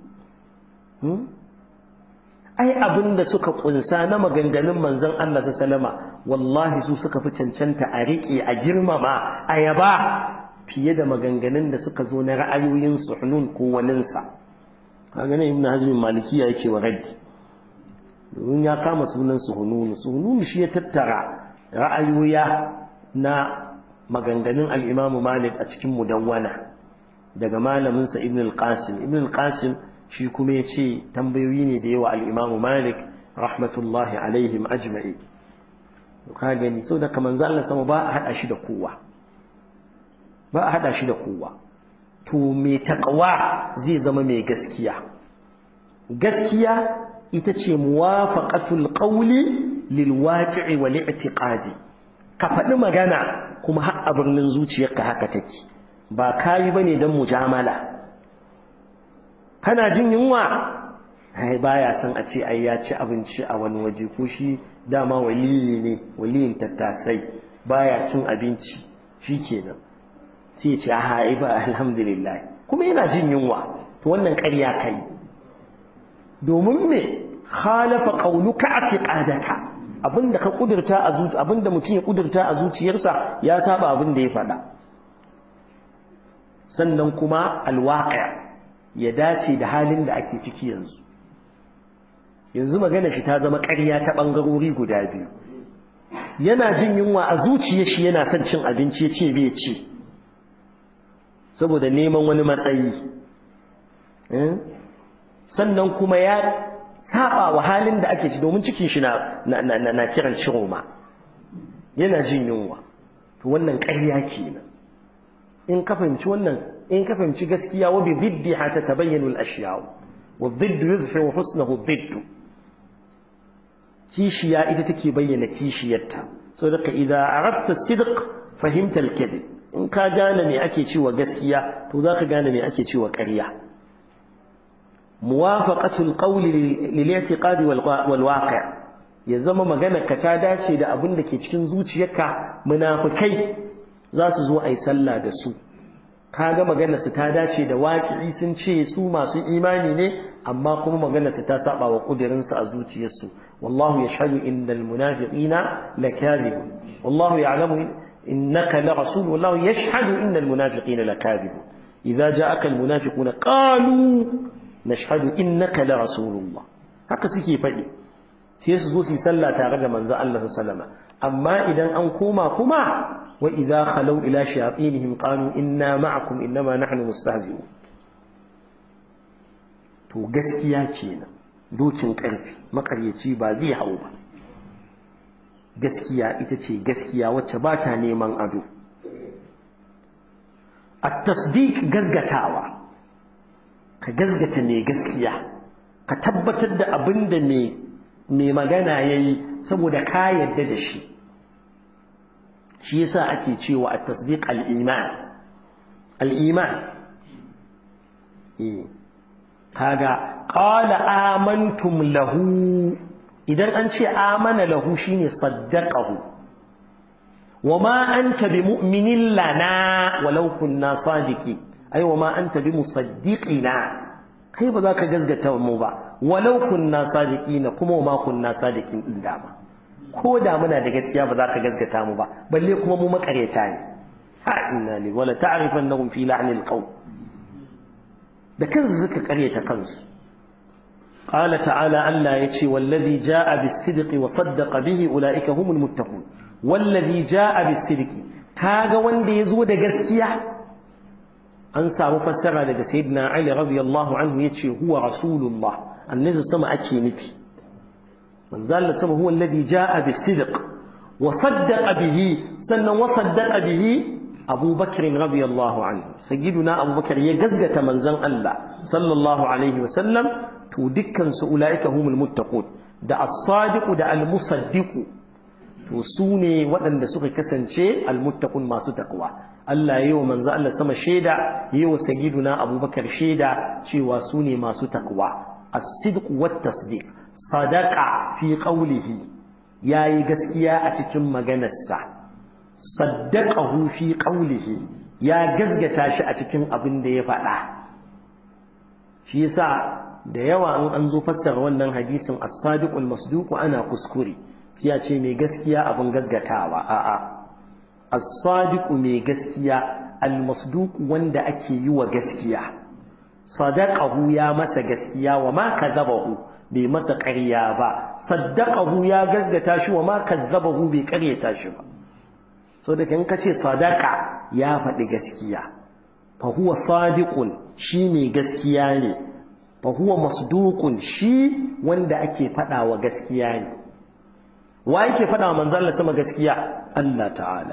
ai abinda suka kunsa na maganganun manzon Allah sallama wallahi su suka fi cancanta a riƙe a girmama a yaba fiye da maganganun da suka zo na ra'ayoyin suhnun ko waninsa kaga ne ibn hazm malikiya yake wa raddi domin ya kama sunan suhununu suhununu shi ya tattara ra'ayoya na maganganun al-imam malik a cikin mudawwana daga malamin sa ibn al-qasim ibn al-qasim shi kuma yace tambayoyi ne da yawa al-imam malik rahmatullahi alaihim ajma'i ka gani so da kaman Allah sama ba a hada shi da kowa ba a hada shi da kowa to mai taƙawa zai zama mai gaskiya gaskiya ita ce muwafaqatul qawli lil waqi'i wal i'tiqadi ka faɗi magana kuma har a birnin zuciyarka haka take ba kayi bane dan mujamala kana jin yunwa ai baya san a ce ai ya ci abinci a wani waje ko shi dama waliyi ne waliyin tattasai baya cin abinci shikenan sai ce a ha'i ba alhamdulillah kuma yana jin yunwa to wannan ƙarya kai domin me khalafa qauluka atiqadaka abinda ka kudurta a zuci abinda mutum ya kudurta a zuciyarsa ya saba abin da ya faɗa sannan kuma alwaqi' ya dace da halin da ake ciki yanzu yanzu magana shi ta zama ƙarya ta bangarori guda biyu yana jin yunwa a zuciyar shi yana son cin abinci ya ce bai ci saboda neman wani matsayi sannan kuma ya saba wa halin da ake ci domin cikin shi na na kiran ciroma yana jin yunwa to wannan ƙarya kenan in ka fahimci wannan in ka fahimci gaskiya wa bi diddiha tatabayyanu al-ashya wa diddu yuzhiru husnahu diddu kishiya ita take bayyana kishiyarta saboda idza arafta sidq fahimta al-kadhib in ka gane me ake cewa gaskiya to za ka gane me ake cewa ƙarya muwafaqatul qawli lil i'tiqadi wal waqi' ya zama magana ka ta dace da abin da ke cikin zuciyarka munafikai za su zo ai sallah da su kaga magana su ta dace da waqi'i sun ce su masu imani ne amma kuma magana su ta saba wa kudirin su a zuciyarsu wallahu yashhadu innal munafiqina lakadibun wallahu ya'lamu إنك لرسول والله يشهد إن المنافقين لكاذبون إذا جاءك المنافقون قالوا نشهد إنك لرسول الله haka suke faɗi sai su zo su yi sallah tare da manzo Allah sallama amma idan an koma kuma wa idza khalu ila shayatinihim qalu inna ma'akum innama nahnu mustahzi'un to gaskiya kenan dokin karfi makaryaci ba zai hau ba gaskiya ita ce gaskiya wacce ba ta neman ado at-tasdiq gazgatawa ka gazgata mai gaskiya ka tabbatar da abin da mai magana yayi saboda ka yarda da shi shi yasa ake cewa at-tasdiq al-iman al-iman eh kaga qala amantum lahu idan an ce amana lahu shine saddaqahu wama anta bimu'minin lana walau kunna sadiqin ai wama anta bimusaddiqina kai ba za ka gazgata mu ba walau kunna sadiqin kuma wama kunna sadiqin din dama ko da muna da gaskiya ba za ka gazgata mu ba balle kuma mu makareta ne ha inna li wala ta'rifannahum fi la'nil qaw da kansu suka karyata kansu قال تعالى ألا يتي والذي جاء بالصدق وصدق به أولئك هم المتقون والذي جاء بالصدق كاغا وندي يزود غسكيا an samu fassara daga sayyidina Ali radiyallahu anhu yace huwa rasulullah annabi sama ake nufi manzo Allah sama huwa alladhi jaa bisidq wa saddaqa bihi sannan wa saddaqa bihi Abu Bakr radiyallahu anhu sayyiduna Abu Bakr ya gazgata manzon Allah sallallahu alaihi wasallam to dukkan su ulaika humul muttaqun da as-sadiq da al-musaddiq to su ne waɗanda suka kasance al-muttaqun masu takwa Allah yi wa manzo Allah sama shaida yi wa sayyiduna Abubakar shaida cewa su ne masu takwa as-sidq wat tasdiq sadaqa fi qawlihi yayi gaskiya a cikin maganarsa saddaqahu fi qawlihi ya gazgata shi a cikin abin da ya faɗa shi yasa da yawa an an zo fassara wannan hadisin as-sadiqul masduq ana kuskure sai ya ce mai gaskiya abin gazgatawa a'a as-sadiqu mai gaskiya al-masduq wanda ake yi wa gaskiya sadaqahu ya masa gaskiya wa ma kadzabahu bai masa ƙarya ba saddaqahu ya gazgata shi wa ma kadzabahu bai ƙaryata shi ba so da kan kace sadaqa ya faɗi gaskiya fa huwa sadiqun shi mai gaskiya ne fa huwa masduqun shi wanda ake faɗa wa gaskiya ne wa yake faɗa wa manzon Allah sama gaskiya Allah ta'ala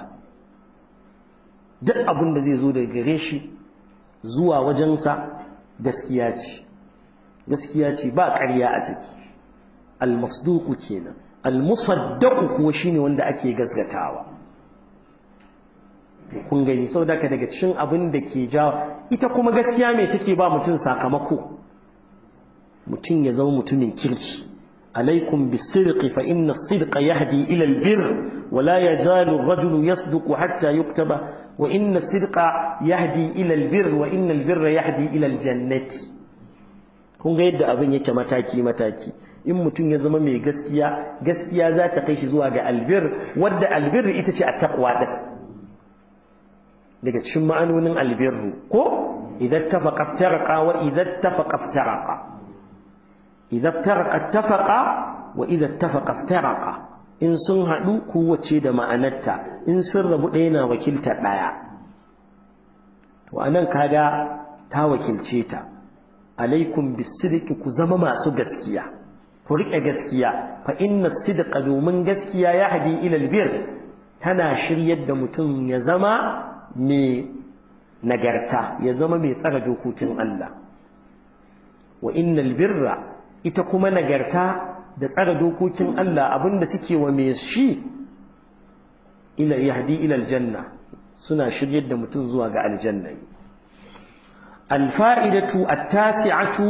duk abin da zai zo daga gare shi zuwa wajensa gaskiya ce gaskiya ce ba ƙarya a ciki almasduku kenan almusaddaku kuwa shine wanda ake gazgatawa kun gani saboda ka daga cikin abin da ke jawo ita kuma gaskiya mai take ba mutum sakamako mutum ya zama mutumin kirki عليكم بالصدق فإن الصدق يهدي إلى البر ولا يزال الرجل يصدق حتى يكتب وإن الصدق يهدي إلى البر وإن البر يهدي إلى الجنة kun ga yadda abin yake mataki mataki in mutum ya zama mai gaskiya gaskiya za ta kai shi zuwa ga albir wadda albir ita ce a taqwa din daga cikin ma'anonin albirru ko idan tafaqa iftaraqa wa idan tafaqa iftaraqa إذا افترق اتفق وإذا اتفق افترق إن sun haɗu kowace da ma'anarta in sun rabu ɗaya na wakilta ɗaya to anan kaga ta wakilce ta alaikum bisidiki ku zama masu gaskiya ku riƙe gaskiya fa inna sidqa domin gaskiya ya hadi ila albir tana shiryar da mutum ya zama mai nagarta ya zama mai tsara dokokin Allah wa innal birra ita kuma nagarta da tsara dokokin Allah abinda suke wa mai shi ila yahdi ila aljanna suna shiryar da mutum zuwa ga aljanna alfa'idatu at-tasi'atu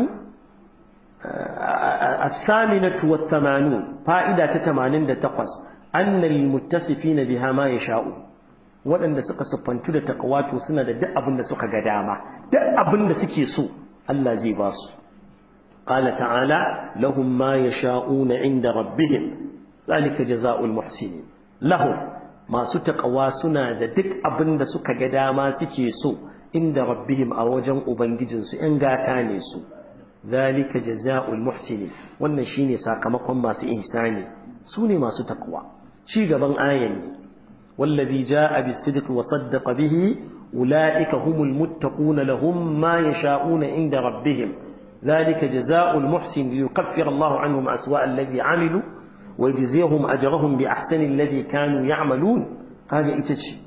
as-saminatu wat-thamanun fa'ida ta 88 anna lil-muttasifina biha ma yasha'u waɗanda suka siffantu da taqwato suna da duk abin da suka ga dama duk abin da suke so Allah zai ba su قال تعالى لهم ما يشاءون عند ربهم ذلك جزاء المحسنين لهم ما ستقوا سنا da duk abin da suka ga dama suke so inda rabbihim a wajen ubangijin su in gata ne su zalika jazaa'ul muhsinin wannan shine sakamakon masu ihsani su ne masu takwa ci gaban ayan ne wallazi jaa bis-sidqi wa saddaqa bihi ulaika humul muttaquna lahum ma yasha'una inda rabbihim ذلك جزاء المحسن ليكفر الله عنهم أسواء الذي عملوا wa yajzihum ajrahum bi ahsani alladhi kanu ya'malun kaga ita ce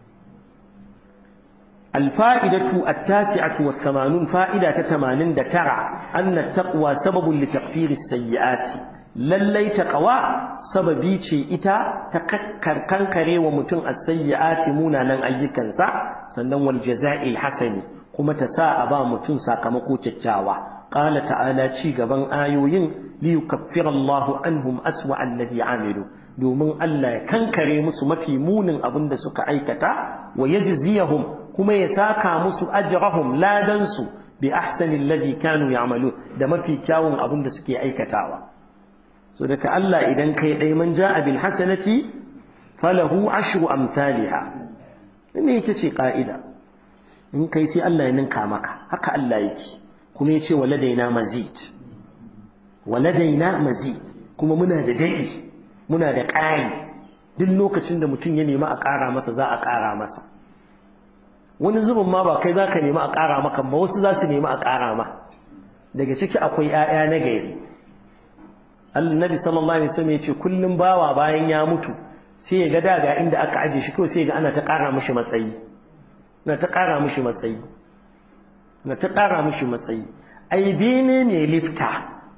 الفائدة التاسعة والثمانون فائدة تمانين دترع أن التقوى سبب لتغفير السيئات lallai taqwa sababi ce ita ta kankare wa mutum as-sayyi'ati munanan ayyukansa sannan wal jaza'il hasani kuma ta sa a ba mutum sakamako kyakkyawa qala ta'ala ci gaban ayoyin li yukaffira Allahu anhum aswa alladhi amilu domin Allah ya kankare musu mafi munin abin da suka aikata wa yajziyahum kuma ya saka musu ajrahum ladansu bi ahsani alladhi kanu ya'malu da mafi kyawun abin da suke aikatawa so daga Allah idan kai dai man ja'a bil hasanati falahu ashru amsalha ne ita ce ka'ida in kai sai Allah ya ninka maka haka Allah yake kuma yace waladaina mazid waladaina mazid kuma muna da dadi muna da ƙari duk lokacin da mutum ya nemi a ƙara masa za a ƙara masa wani zubin ma ba kai za ka nemi a ƙara maka ba wasu za su nemi a ƙara ma daga ciki akwai 'ya'ya na gari annabi sallallahu alaihi wasallam ya ce kullum bawa bayan ya mutu sai ya ga daga inda aka aje shi kawai sai ga ana ta ƙara mishi matsayi na ta ƙara mishi matsayi na ta ƙara mishi matsayi ai bene ne lifta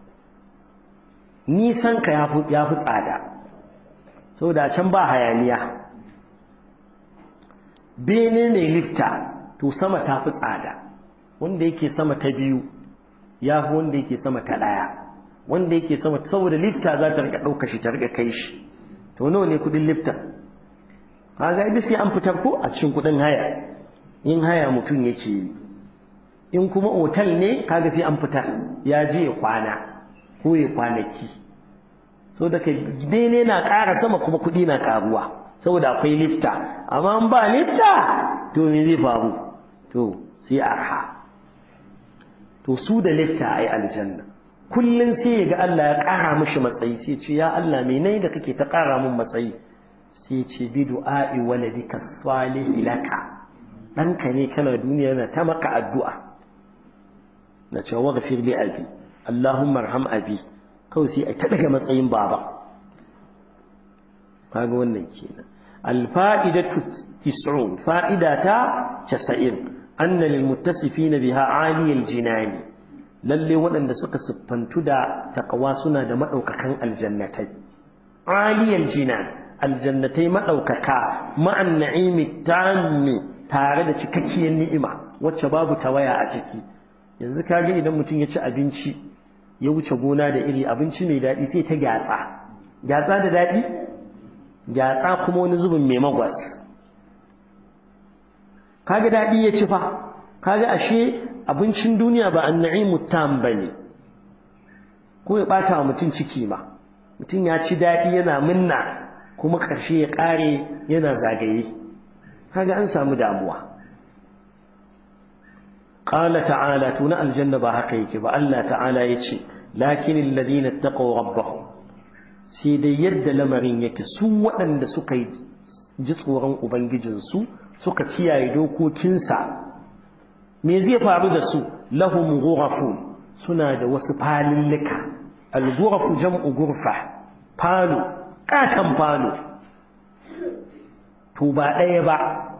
nisan ka ya fi tsada saboda can ba hayaniya bene mai lifta to sama ta fi tsada wanda yake sama ta biyu ya fi wanda yake sama ta ɗaya wanda yake sama saboda lifta za ta rika ɗauka shi ta rika kai shi to nawa ne kuɗin lifta kaga idan sai an fitar ko a cikin kuɗin haya in haya mutum yake yi in kuma otal ne kaga sai an fitar ya je ya kwana ko ya kwanaki so da kai bene na ƙara sama kuma kuɗi na ƙaruwa saboda akwai lifta amma in ba lifta to me zai faru to sai arha to su da lifta ai aljanna kullun sai ya ga Allah ya ƙara mishi matsayi sai ce ya Allah me nayi da kake ta ƙara min matsayi sai ce bi du'a'i waladika salih laka ɗanka ne kana duniya yana ta maka addu'a na ce waghfir li abi Allahumma arham abi kawai sai a ta daga matsayin baba kaga wannan kenan alfa'idatu tis'un fa'idata 90 anna lil muttasifina biha 'aliyal jinani lalle waɗanda suka siffantu da taqwa suna da madaukakan aljannatai 'aliyal jinan aljannatai madaukaka ma'an na'imi tammi tare da cikakkiyar ni'ima wacce babu tawaya a ciki yanzu kage idan mutum ya ci abinci ya wuce gona da iri abinci mai daɗi sai ta gyatsa gyatsa da daɗi gyatsa kuma wani zubin mai magwas kaga daɗi ya ci fa kaga ashe abincin duniya ba an na'imu tam ba ne ko ya ɓata wa mutum ciki ma mutum ya ci daɗi yana minna kuma ƙarshe ya ƙare yana zagaye kaga an samu damuwa قال تعالى تنا الجنة بحق يكي الله تعالى يتشي لكن الذين اتقوا ربهم سيدي يد لمرين يكي سوء أن سكي جسورا أبنججن سو سكا كيا يدوكو كنسا ميزي فارد سو لهم غرف سنة وسبال لك الغرف جمع غرفة بالو كاتم بالو توبا أيبا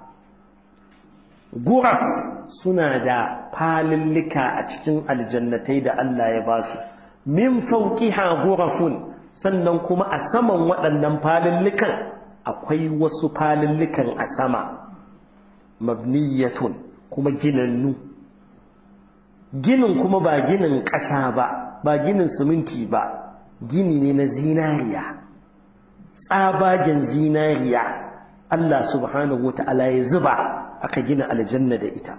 guraf suna da falillika a cikin aljannatai da Allah ya ba su min fauqiha gurafun sannan kuma a saman waɗannan falillikan akwai wasu falillikan a sama mabniyatun kuma ginannu ginin kuma ba ginin ƙasa ba ba ginin siminti ba gini ne na zinariya tsabagen zinariya Allah subhanahu wa ta'ala ya zuba aka gina aljanna da ita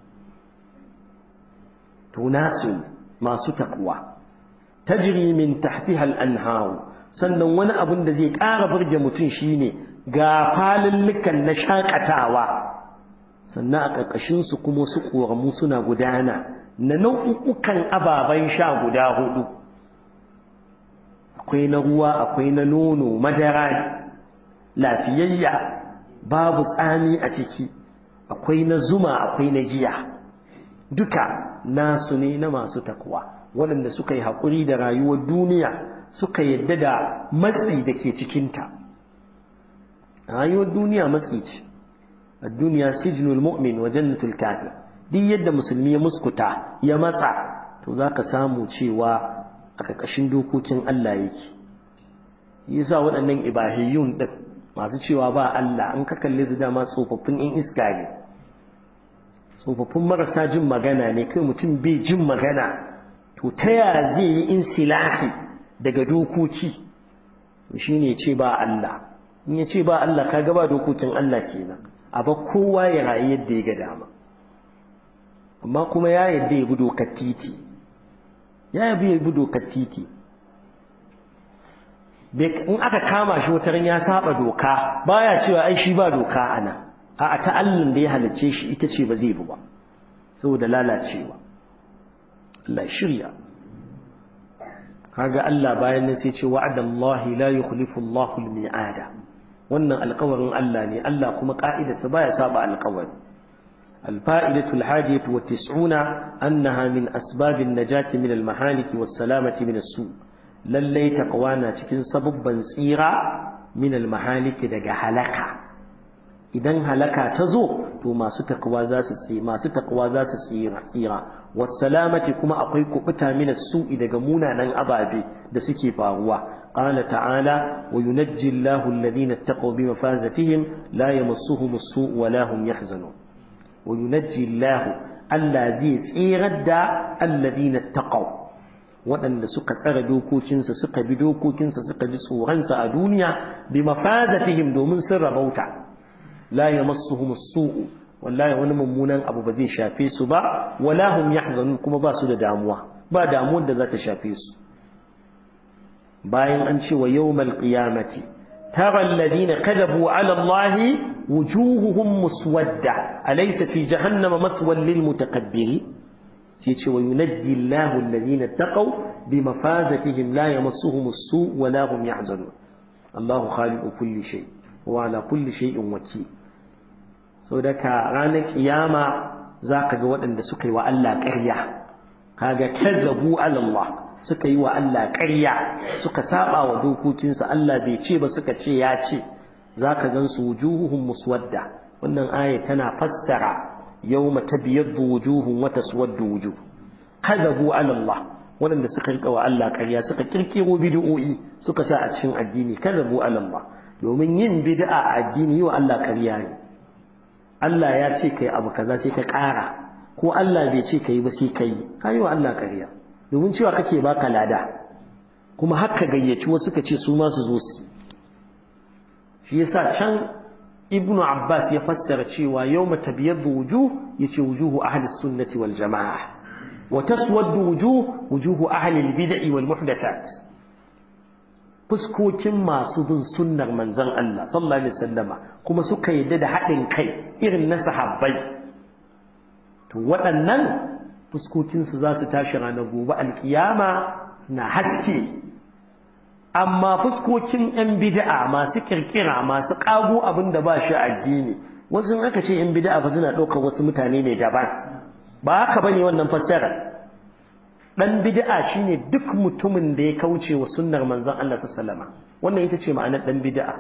to nasu masu takwa tajri min tahtiha al-anhar sannan wani abin da zai ƙara burge mutum shine ga falillukan na shakatawa sannan a ƙarƙashin su kuma su ƙoramu suna gudana na nau'ukan ababen sha guda hudu akwai na ruwa akwai na nono madara lafiyayya babu tsami a ciki akwai na zuma akwai na giya duka nasu ne na masu takwa waɗanda suka yi haƙuri da rayuwar duniya suka yadda da matsi da ke cikinta rayuwar duniya matsi ce a duniya sijinul mu'min wa jannatul kafir duk yadda musulmi ya muskuta ya matsa to za ka samu cewa a ƙarƙashin dokokin Allah yake yasa waɗannan ibahiyun ɗin masu cewa ba Allah an ka kalle su dama tsofaffin in iska ne tsofaffin marasa jin magana ne kai mutum bai jin magana to ta ya zai yi insilahi daga dokoki shi ne ce ba Allah in ya ce ba Allah ka ba dokokin Allah kenan a ba kowa ya rayu yadda ya ga dama amma kuma ya yadda ya bi dokar titi ya yabi ya bi dokar titi in aka kama shi wataran ya saba doka baya cewa ai shi ba doka ana a ta'allin da ya halicce shi ita ce ba zai bi ba saboda lalacewa Allah shirya kaga Allah bayan nan sai ce wa'adallahi la yukhlifu Allahu al-mi'ada wannan alƙawarin Allah ne Allah kuma ka'idarsa baya saba alƙawari الفائدة الحادية والتسعون أنها من أسباب النجاة من المحالك والسلامة من السوء للي تقوانا تكن سببا سيرا من المحالك دقا هلكا إذن هلكا تزو تو ما ستقوى ذا سيرا ما ستقوى ذا سيرا سيرا والسلامة كما أقوي كبتا من السوء دقا مونا نن أبابي دسكي فاغوا قال تعالى وينجي الله الذين اتقوا بمفازتهم لا يمسهم السوء ولا هم يحزنون وينجي الله الذي tsirad da alladhina taqaw waɗanda suka tsara dokokinsa suka bi dokokinsa suka ji tsoronsa a duniya bi mafazatihim domin sun rabauta la yamassuhum as-su'u wallahi wani mummunan abu ba zai shafe su ba wala hum yahzanun kuma ba su da damuwa ba damuwar da za ta shafe su bayan an ce wa yawmal qiyamati ترى الذين كذبوا على الله وجوههم مسودة أليس في جهنم مثوى للمتكبرين وينجي الله الذين اتقوا بمفازتهم لا يمسهم السوء ولا هم يحزنون الله خالق كل شيء وعلى كل شيء وكيل سودك رانا قيامة ذاك جواد أن سكي وألا كريا هذا كذبوا على الله suka yi wa Allah ƙarya suka saba wa dokokinsa Allah bai ce ba suka ce ya ce za ka gan su wujuhuhum muswadda wannan aya tana fassara yawma tabyaddu wujuhum wa taswaddu wujuh kadabu ala Allah wanda suka rika wa Allah ƙarya suka kirkiro bid'o'i suka sa a cikin addini kadabu ala Allah domin yin bid'a a addini yi wa Allah ƙarya ne Allah ya ce kai abu kaza sai ka ƙara ko Allah bai ce kai ba sai kai ka yi wa Allah ƙarya domin cewa kake baka lada kuma haka gayyaci wasu ka ce su ma su zo su shi yasa can ibnu abbas ya fassara cewa yawma tabyaddu wujuh yace wujuhu ahli sunnati wal jamaa wa taswaddu wujuh wujuhu ahli al bid'i wal muhdathat fuskokin masu bin sunnar manzon Allah sallallahu alaihi wasallama kuma suka yadda da haɗin kai irin na sahabbai to waɗannan fuskokinsu za su tashi ranar gobe alkiyama suna haske amma fuskokin 'yan bid'a masu kirkira masu ƙago abin da ba shi addini wasu aka ce 'yan bid'a ba suna ɗaukar wasu mutane ne daban ba haka ba ne wannan fassara ɗan bid'a shine duk mutumin da ya kauce wa sunnar manzon Allah sallama wannan ita ce ma'anar ɗan bid'a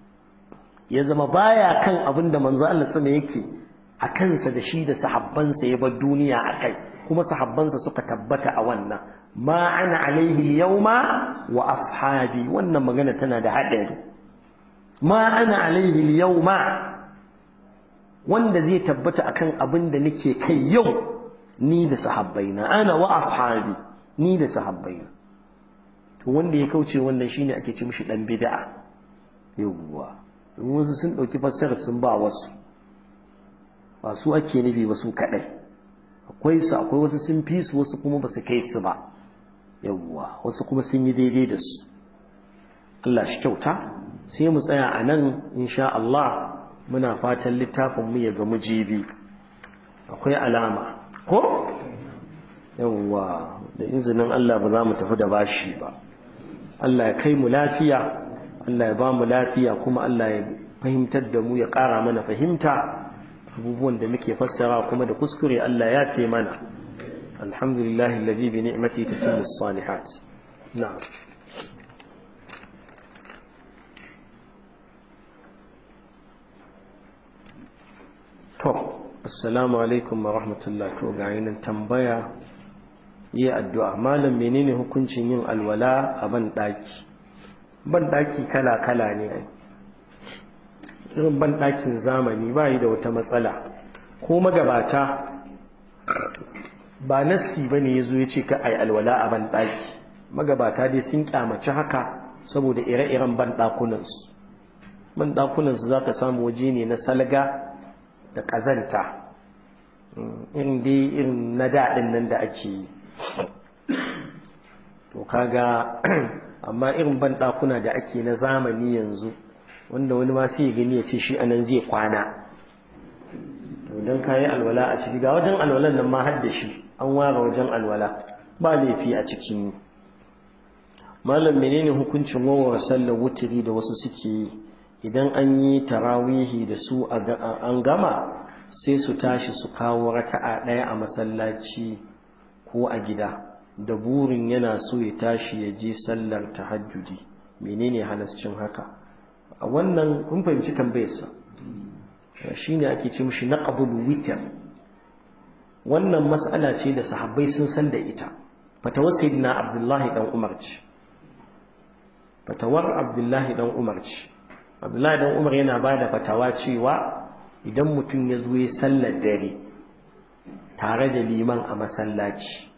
ya zama baya kan abin da manzon Allah sallama yake a kansa da shi da sahabbansa ya bar duniya a kai kuma sahabbansa suka tabbata a wannan ma ana alaihi yauma wa ashabi wannan magana tana da haɗari ma ana alaihi yauma wanda zai tabbata akan abin da nake kai yau ni da sahabbaina ana wa ashabi ni da sahabbaina to wanda ya kauce wannan shine ake ci mishi dan bid'a yawwa wasu sun dauki fassarar sun ba wasu ba su ake nufi ba su kadai akwai su akwai wasu sun fi su wasu kuma ba su kai su ba yawwa wasu kuma sun yi daidai da su Allah shi kyauta sai mu tsaya a nan insha Allah muna fatan littafin mu ya ga mujibi akwai alama ko yawwa da izinin Allah ba za mu tafi da bashi ba Allah ya kai mu lafiya Allah ya ba mu lafiya kuma Allah ya fahimtar da mu ya ƙara mana fahimta abubuwan da muke fassara kuma da kuskure Allah ya fi mana alhamdulillah alladhi bi ni'mati tatimmu as-salihat na'am to assalamu alaikum wa rahmatullah to ga yin tambaya yi addu'a malam menene hukuncin yin alwala a ban daki ban daki kala kala ne irin ban dakin zamani ba yi da wata matsala ko magabata ba nassi ba ne ya zo ya ce ka ai alwala a ban daki magabata dai sun kyamaci haka saboda ire-iren ban dakunansu ban dakunansu za ka samu waje ne na salga da ƙazanta irin dai irin na daɗin nan da ake yi to kaga amma irin ban ɗakuna da ake na zamani yanzu wanda wani ma sai ya gani ya ce shi anan zai kwana to don kayi alwala a ciki ga wajen alwalan nan ma har da shi an ware wajen alwala ba laifi a cikin malam menene hukuncin wawar sallar wutiri da wasu suke yi idan an yi tarawihi da su an gama sai su tashi su kawo raka'a ɗaya a masallaci ko a gida da burin yana so ya tashi ya je sallar tahajjudi menene halascin haka a wannan kun fahimci tambayarsa shine ake ce mishi naqdul witr wannan mas'ala ce da sahabbai sun san da ita fatawar sayyidina abdullahi dan umar ce fatawar abdullahi dan umar ce abdullahi dan umar yana ba da fatawa cewa idan mutum ya zo ya sallar dare tare da liman a masallaci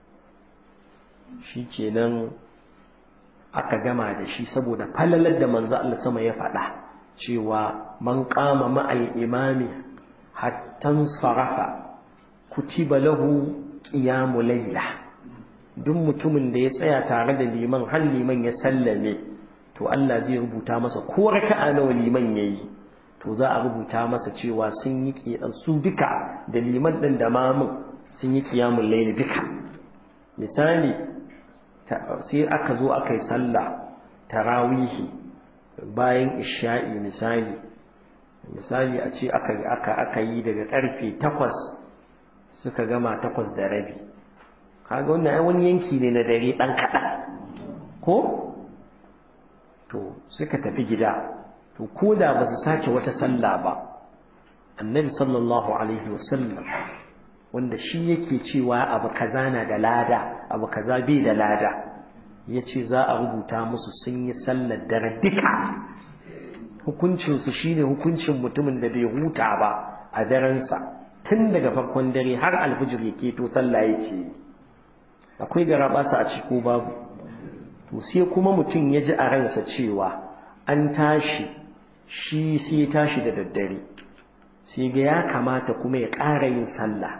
shi kenan aka gama da shi saboda falalar da manzo Allah sama ya faɗa cewa man qama ma'al imami hattan sarafa kutiba lahu qiyamu layla duk mutumin da ya tsaya tare da liman har liman ya sallame to Allah zai rubuta masa ko raka'a nawa liman yayi to za a rubuta masa cewa sun yi su duka da liman din da mamun sun yi qiyamul layl duka misali sai aka zo aka yi sallah tarawihi bayan isha'i misali misali a ce aka aka aka yi daga karfe 8 suka gama 8 da rabi kaga wannan ai wani yanki ne na dare dan kadan ko to suka tafi gida to ko da ba su sake wata sallah ba annabi sallallahu alaihi wasallam wanda shi yake cewa abu kaza na da lada abu kaza bai da lada ya ce za a rubuta musu sun yi sallar dare duka hukuncinsu shi ne hukuncin mutumin da bai huta ba a darensa tun daga farkon dare har alfijir ya keto sallah yake akwai gara basa a ciko babu to sai kuma mutum ya ji a ransa cewa an tashi shi sai ya tashi da daddare sai ga ya kamata kuma ya ƙara yin sallah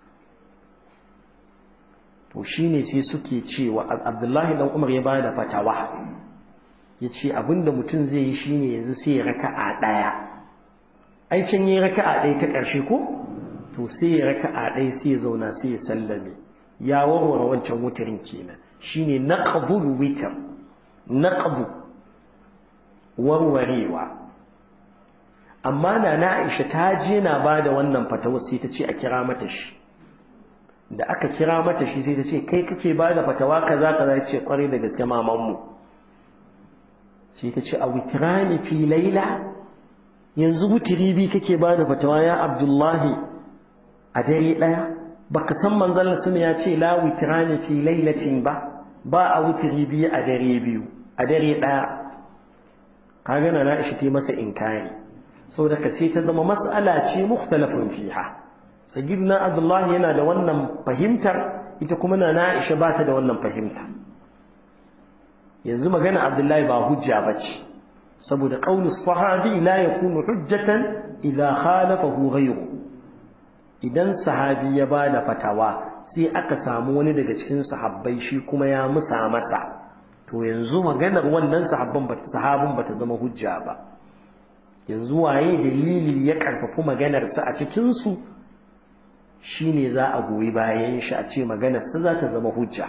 to shine sai suke cewa abdullahi dan umar ya bada fatawa ya ce abinda mutum zai yi shine yanzu sai ya raka'a ɗaya ai can yi raka'a ɗaya ta ƙarshe ko to sai ya raka'a ɗaya sai ya zauna sai ya sallame ya warware wancan wutarin kenan shine naqdul witr naqdu warwarewa amma na na Aisha ta je na bada wannan fatawa sai ta ce a kira mata shi da aka kira mata shi sai ta ce kai kake bada fatawa kaza kaza ce kwarai da gaske maman mu sai ta ce a witrani fi laila yanzu wutiri bi kake bada fatawa ya Abdullahi a dare daya baka san manzon sun ya ce la witrani fi lailatin ba ba a wutiri biyu a dare biyu a dare daya kaga na Aisha ta masa inkari saboda ka sai ta zama mas'ala ce mukhtalafun fiha sayyidina Abdullah yana da wannan fahimtar ita kuma na Aisha ba ta da wannan fahimta yanzu magana Abdullahi ba hujja bace saboda qaulus sahabi la yakunu hujjatan idza khalafahu ghayru idan sahabi ya ba da fatawa sai aka samu wani daga cikin sahabbai shi kuma ya musa masa to yanzu maganar wannan sahabban ba sahabin bata zama hujja ba yanzu waye dalili ya karfafi maganar sa a cikin su shine za a goyi bayan shi a ce maganar sa za ta zama hujja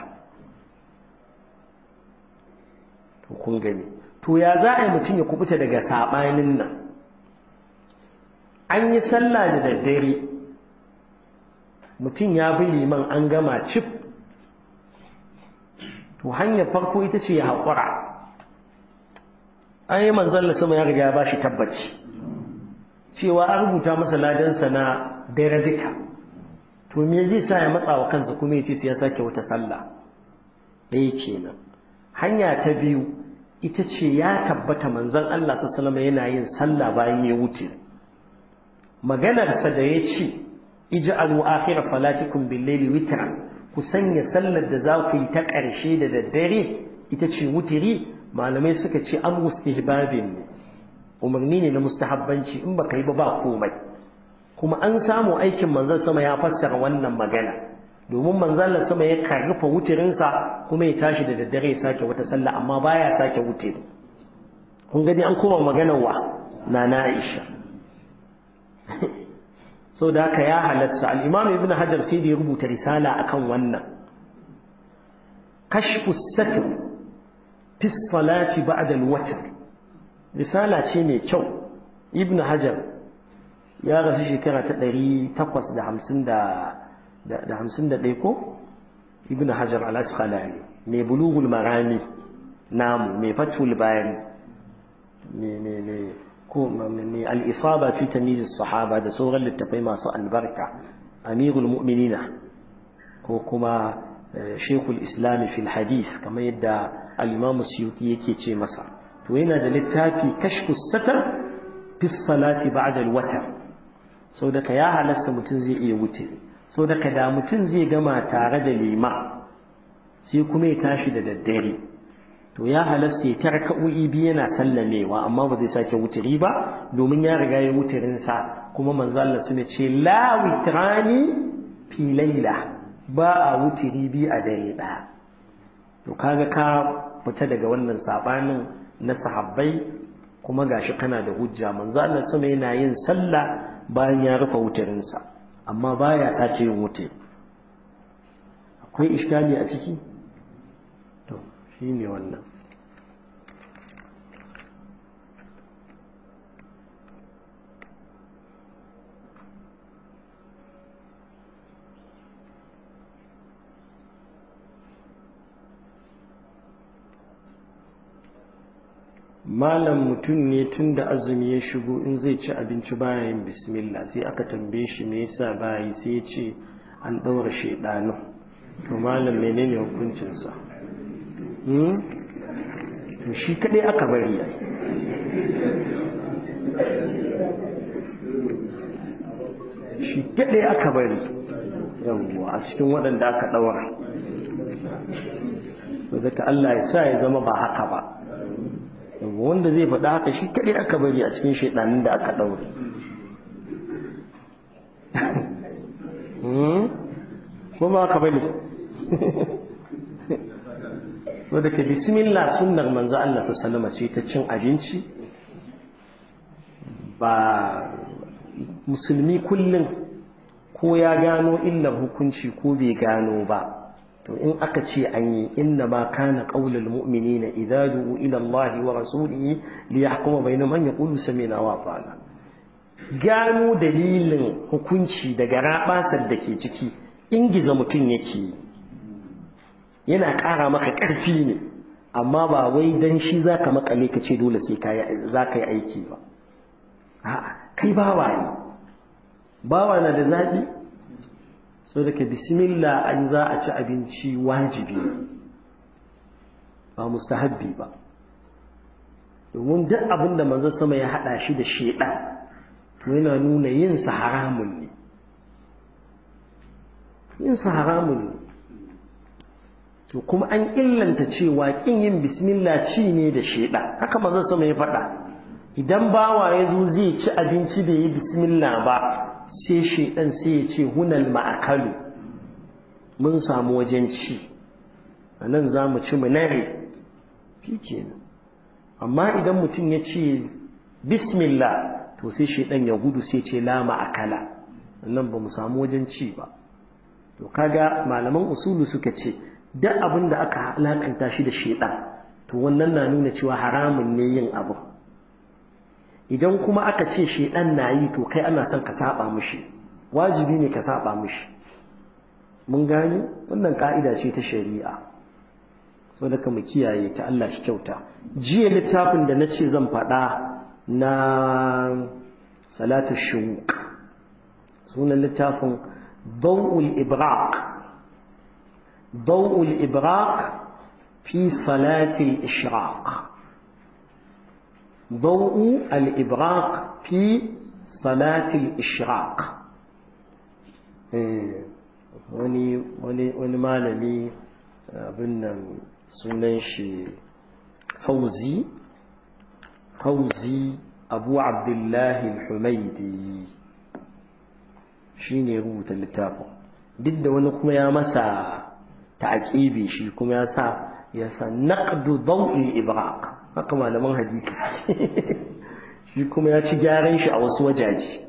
to kun gani to ya za a yi mutum ya kubuta daga sabanin nan an yi sallah da daddare mutum ya bi liman an gama cif to hanyar farko ita ce ya haƙura an yi manzalla sama ya riga ya ba shi tabbaci cewa an rubuta masa ladansa na dare duka to me zai sa ya matsa wa kansa kuma ya ce sai ya sake wata sallah ɗaya kenan hanya ta biyu ita ce ya tabbata manzon Allah sallallahu yana yin sallah bayan ya wuce maganarsa da ya ce ij'alu akhir salatikum bil-layli witran ku sanya sallar da za ku yi ta ƙarshe da daddare ita ce wutiri malamai suka ce an mustahbabin ne umarni ne na mustahabbanci in baka yi ba ba komai kuma an samu aikin manzon sama ya fassara wannan magana domin manzon sama ya karrufa wutirinsa kuma ya tashi da daddare ya sake wata sallah amma baya sake wutiri kun gani an koma maganar wa na na Aisha so da haka ya halasta al-Imam Ibn Hajar sai da ya rubuta risala akan wannan kashfu satr fi salati ba'da al-watr risala ce mai kyau Ibn Hajar ya rasu shekara ta 851 ko Ibn Hajar al-Asqalani mai bulughul marami namu mai fatul bayani mai ko mai al'isaba fi tamizis sahaba da sauran littafai masu albarka amirul mu'minina ko kuma shekul islami fil hadith kamar yadda al'imamu suyuti yake ce masa to yana da littafi kashfu satar fi salati ba'da al-watar sau da ka ya halasta mutum zai iya wuce sau da ka da mutum zai gama tare da lima sai kuma ya tashi da daddare to ya halasta ya tara ka'o'i biyu yana sallamewa amma ba zai sake wutiri ba domin ya riga ya wutirin sa kuma manzo Allah sune ce la witrani fi laila ba a wutiri bi a dare ɗaya to kaga ka fita daga wannan sabanin na sahabbai kuma gashi kana da hujja manzo Allah sama yana yin sallah bayan ya rufe wutirin sa amma baya sake yin wutiri akwai iskali a ciki to shine wannan malam mutum ne tun da azumi ya shigo in zai ci abinci baya yin bismillah sai aka tambaye shi me yasa baya sai ya ce an ɗaura shaidanu to malam menene hukuncinsa to shi kaɗai aka bari ai shi kaɗai aka bari yawwa a cikin waɗanda aka ɗaura daga Allah ya sa ya zama ba haka ba wanda zai faɗa haka shi kaɗai aka bari a cikin shaidanin da aka ɗaure ko ba haka bane wadda ka bismillah sunnar manzo Allah ta salama ce ta cin abinci ba musulmi kullum ko ya gano illar hukunci ko bai gano ba to in aka ce an yi inna ma kana qaulul mu'minina idza du'u ila Allah wa rasulihi li yahkuma bainahum man yaqulu sami'na wa ata'na gano dalilin hukunci daga rabasar da ke ciki ingiza mutum yake yana ƙara maka ƙarfi ne amma ba wai dan shi zaka makale ka ce dole sai kai zaka yi aiki ba a'a kai bawa ne bawa na da zabi so daga bismillah an za a ci abinci wajibi ba mustahabbi ba domin duk abin da manzo sama ya hada shi da shedan to yana nuna yin sa haramun ne yin sa haramun ne to kuma an illanta cewa kin yin bismillah ci ne da shedan haka manzo sama ya faɗa idan bawa ya zo zai ci abinci bai yi bismillah ba sai shaidan sai ya ce hunal ma'akalu mun samu wajen ci a nan za mu ci mu nare shi kenan amma idan mutum ya ce bismillah to sai shaidan ya gudu sai ce la ma'akala nan ba mu samu wajen ci ba to kaga malaman usulu suka ce duk abin da aka alakanta shi da shaidan to wannan na nuna cewa haramun ne yin abu idan kuma aka ce shedan na yi to kai ana son ka saba mishi wajibi ne ka saba mishi mun gane wannan ka'ida ce ta shari'a so da mu kiyaye ta Allah shi kyauta jiya littafin da na ce zan faɗa na salatu shuq sunan littafin dawul ibraq dawul ibraq fi salati al-ishraq ضوء الإبراق في صلاة الإشراق wani wani wani malami abin nan sunan shi fauzi fauzi abu abdullahi al-humaidi shi ne rubuta littafin duk da wani kuma ya masa ta'aqibi shi kuma ya sa ya sa naqdu daw'il ibraq haka malaman hadisi shi kuma ya ci gyaran shi a wasu wajaji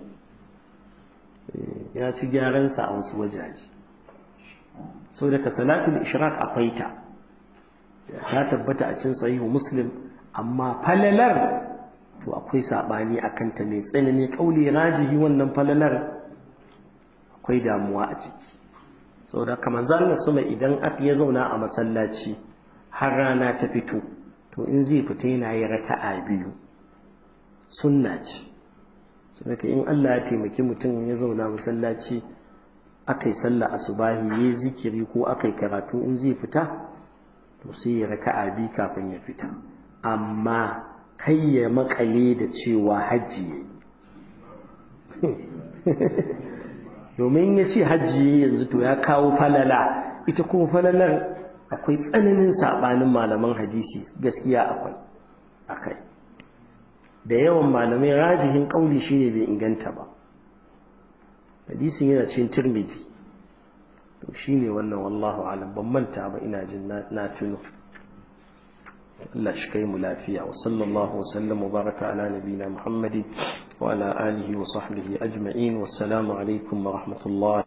ya ci gyaran sa a wasu wajaji sau daga salatul ishraq akwai ta ta tabbata a cin sahihu muslim amma falalar to akwai sabani akan ta mai tsanani kauli rajihi wannan falalar akwai damuwa a ciki sau da kamar zanen suma idan ya zauna a masallaci har rana ta fito to in zai fita yana yi raka'a biyu sunna ce saboda in Allah ya taimaki mutum ya zauna masallaci aka yi sallah asubahi ya zikiri ko aka yi karatu in zai fita to sai ya raka'a biyu kafin ya fita amma kai ya makale da cewa hajji ya domin ya ce hajji yanzu to ya kawo falala ita kuma falalar akwai tsananin saɓanin malaman hadisi gaskiya akwai akai da yawan malamai rajihin ƙauli shine bai inganta ba hadisin yana cikin tirmidhi to shine wannan wallahu alam ban manta ba ina jin na tuno Allah shi kai mu lafiya wa sallallahu wa sallam wa baraka ala nabina Muhammadi wa ala alihi wa sahbihi ajma'in wassalamu alaikum wa rahmatullahi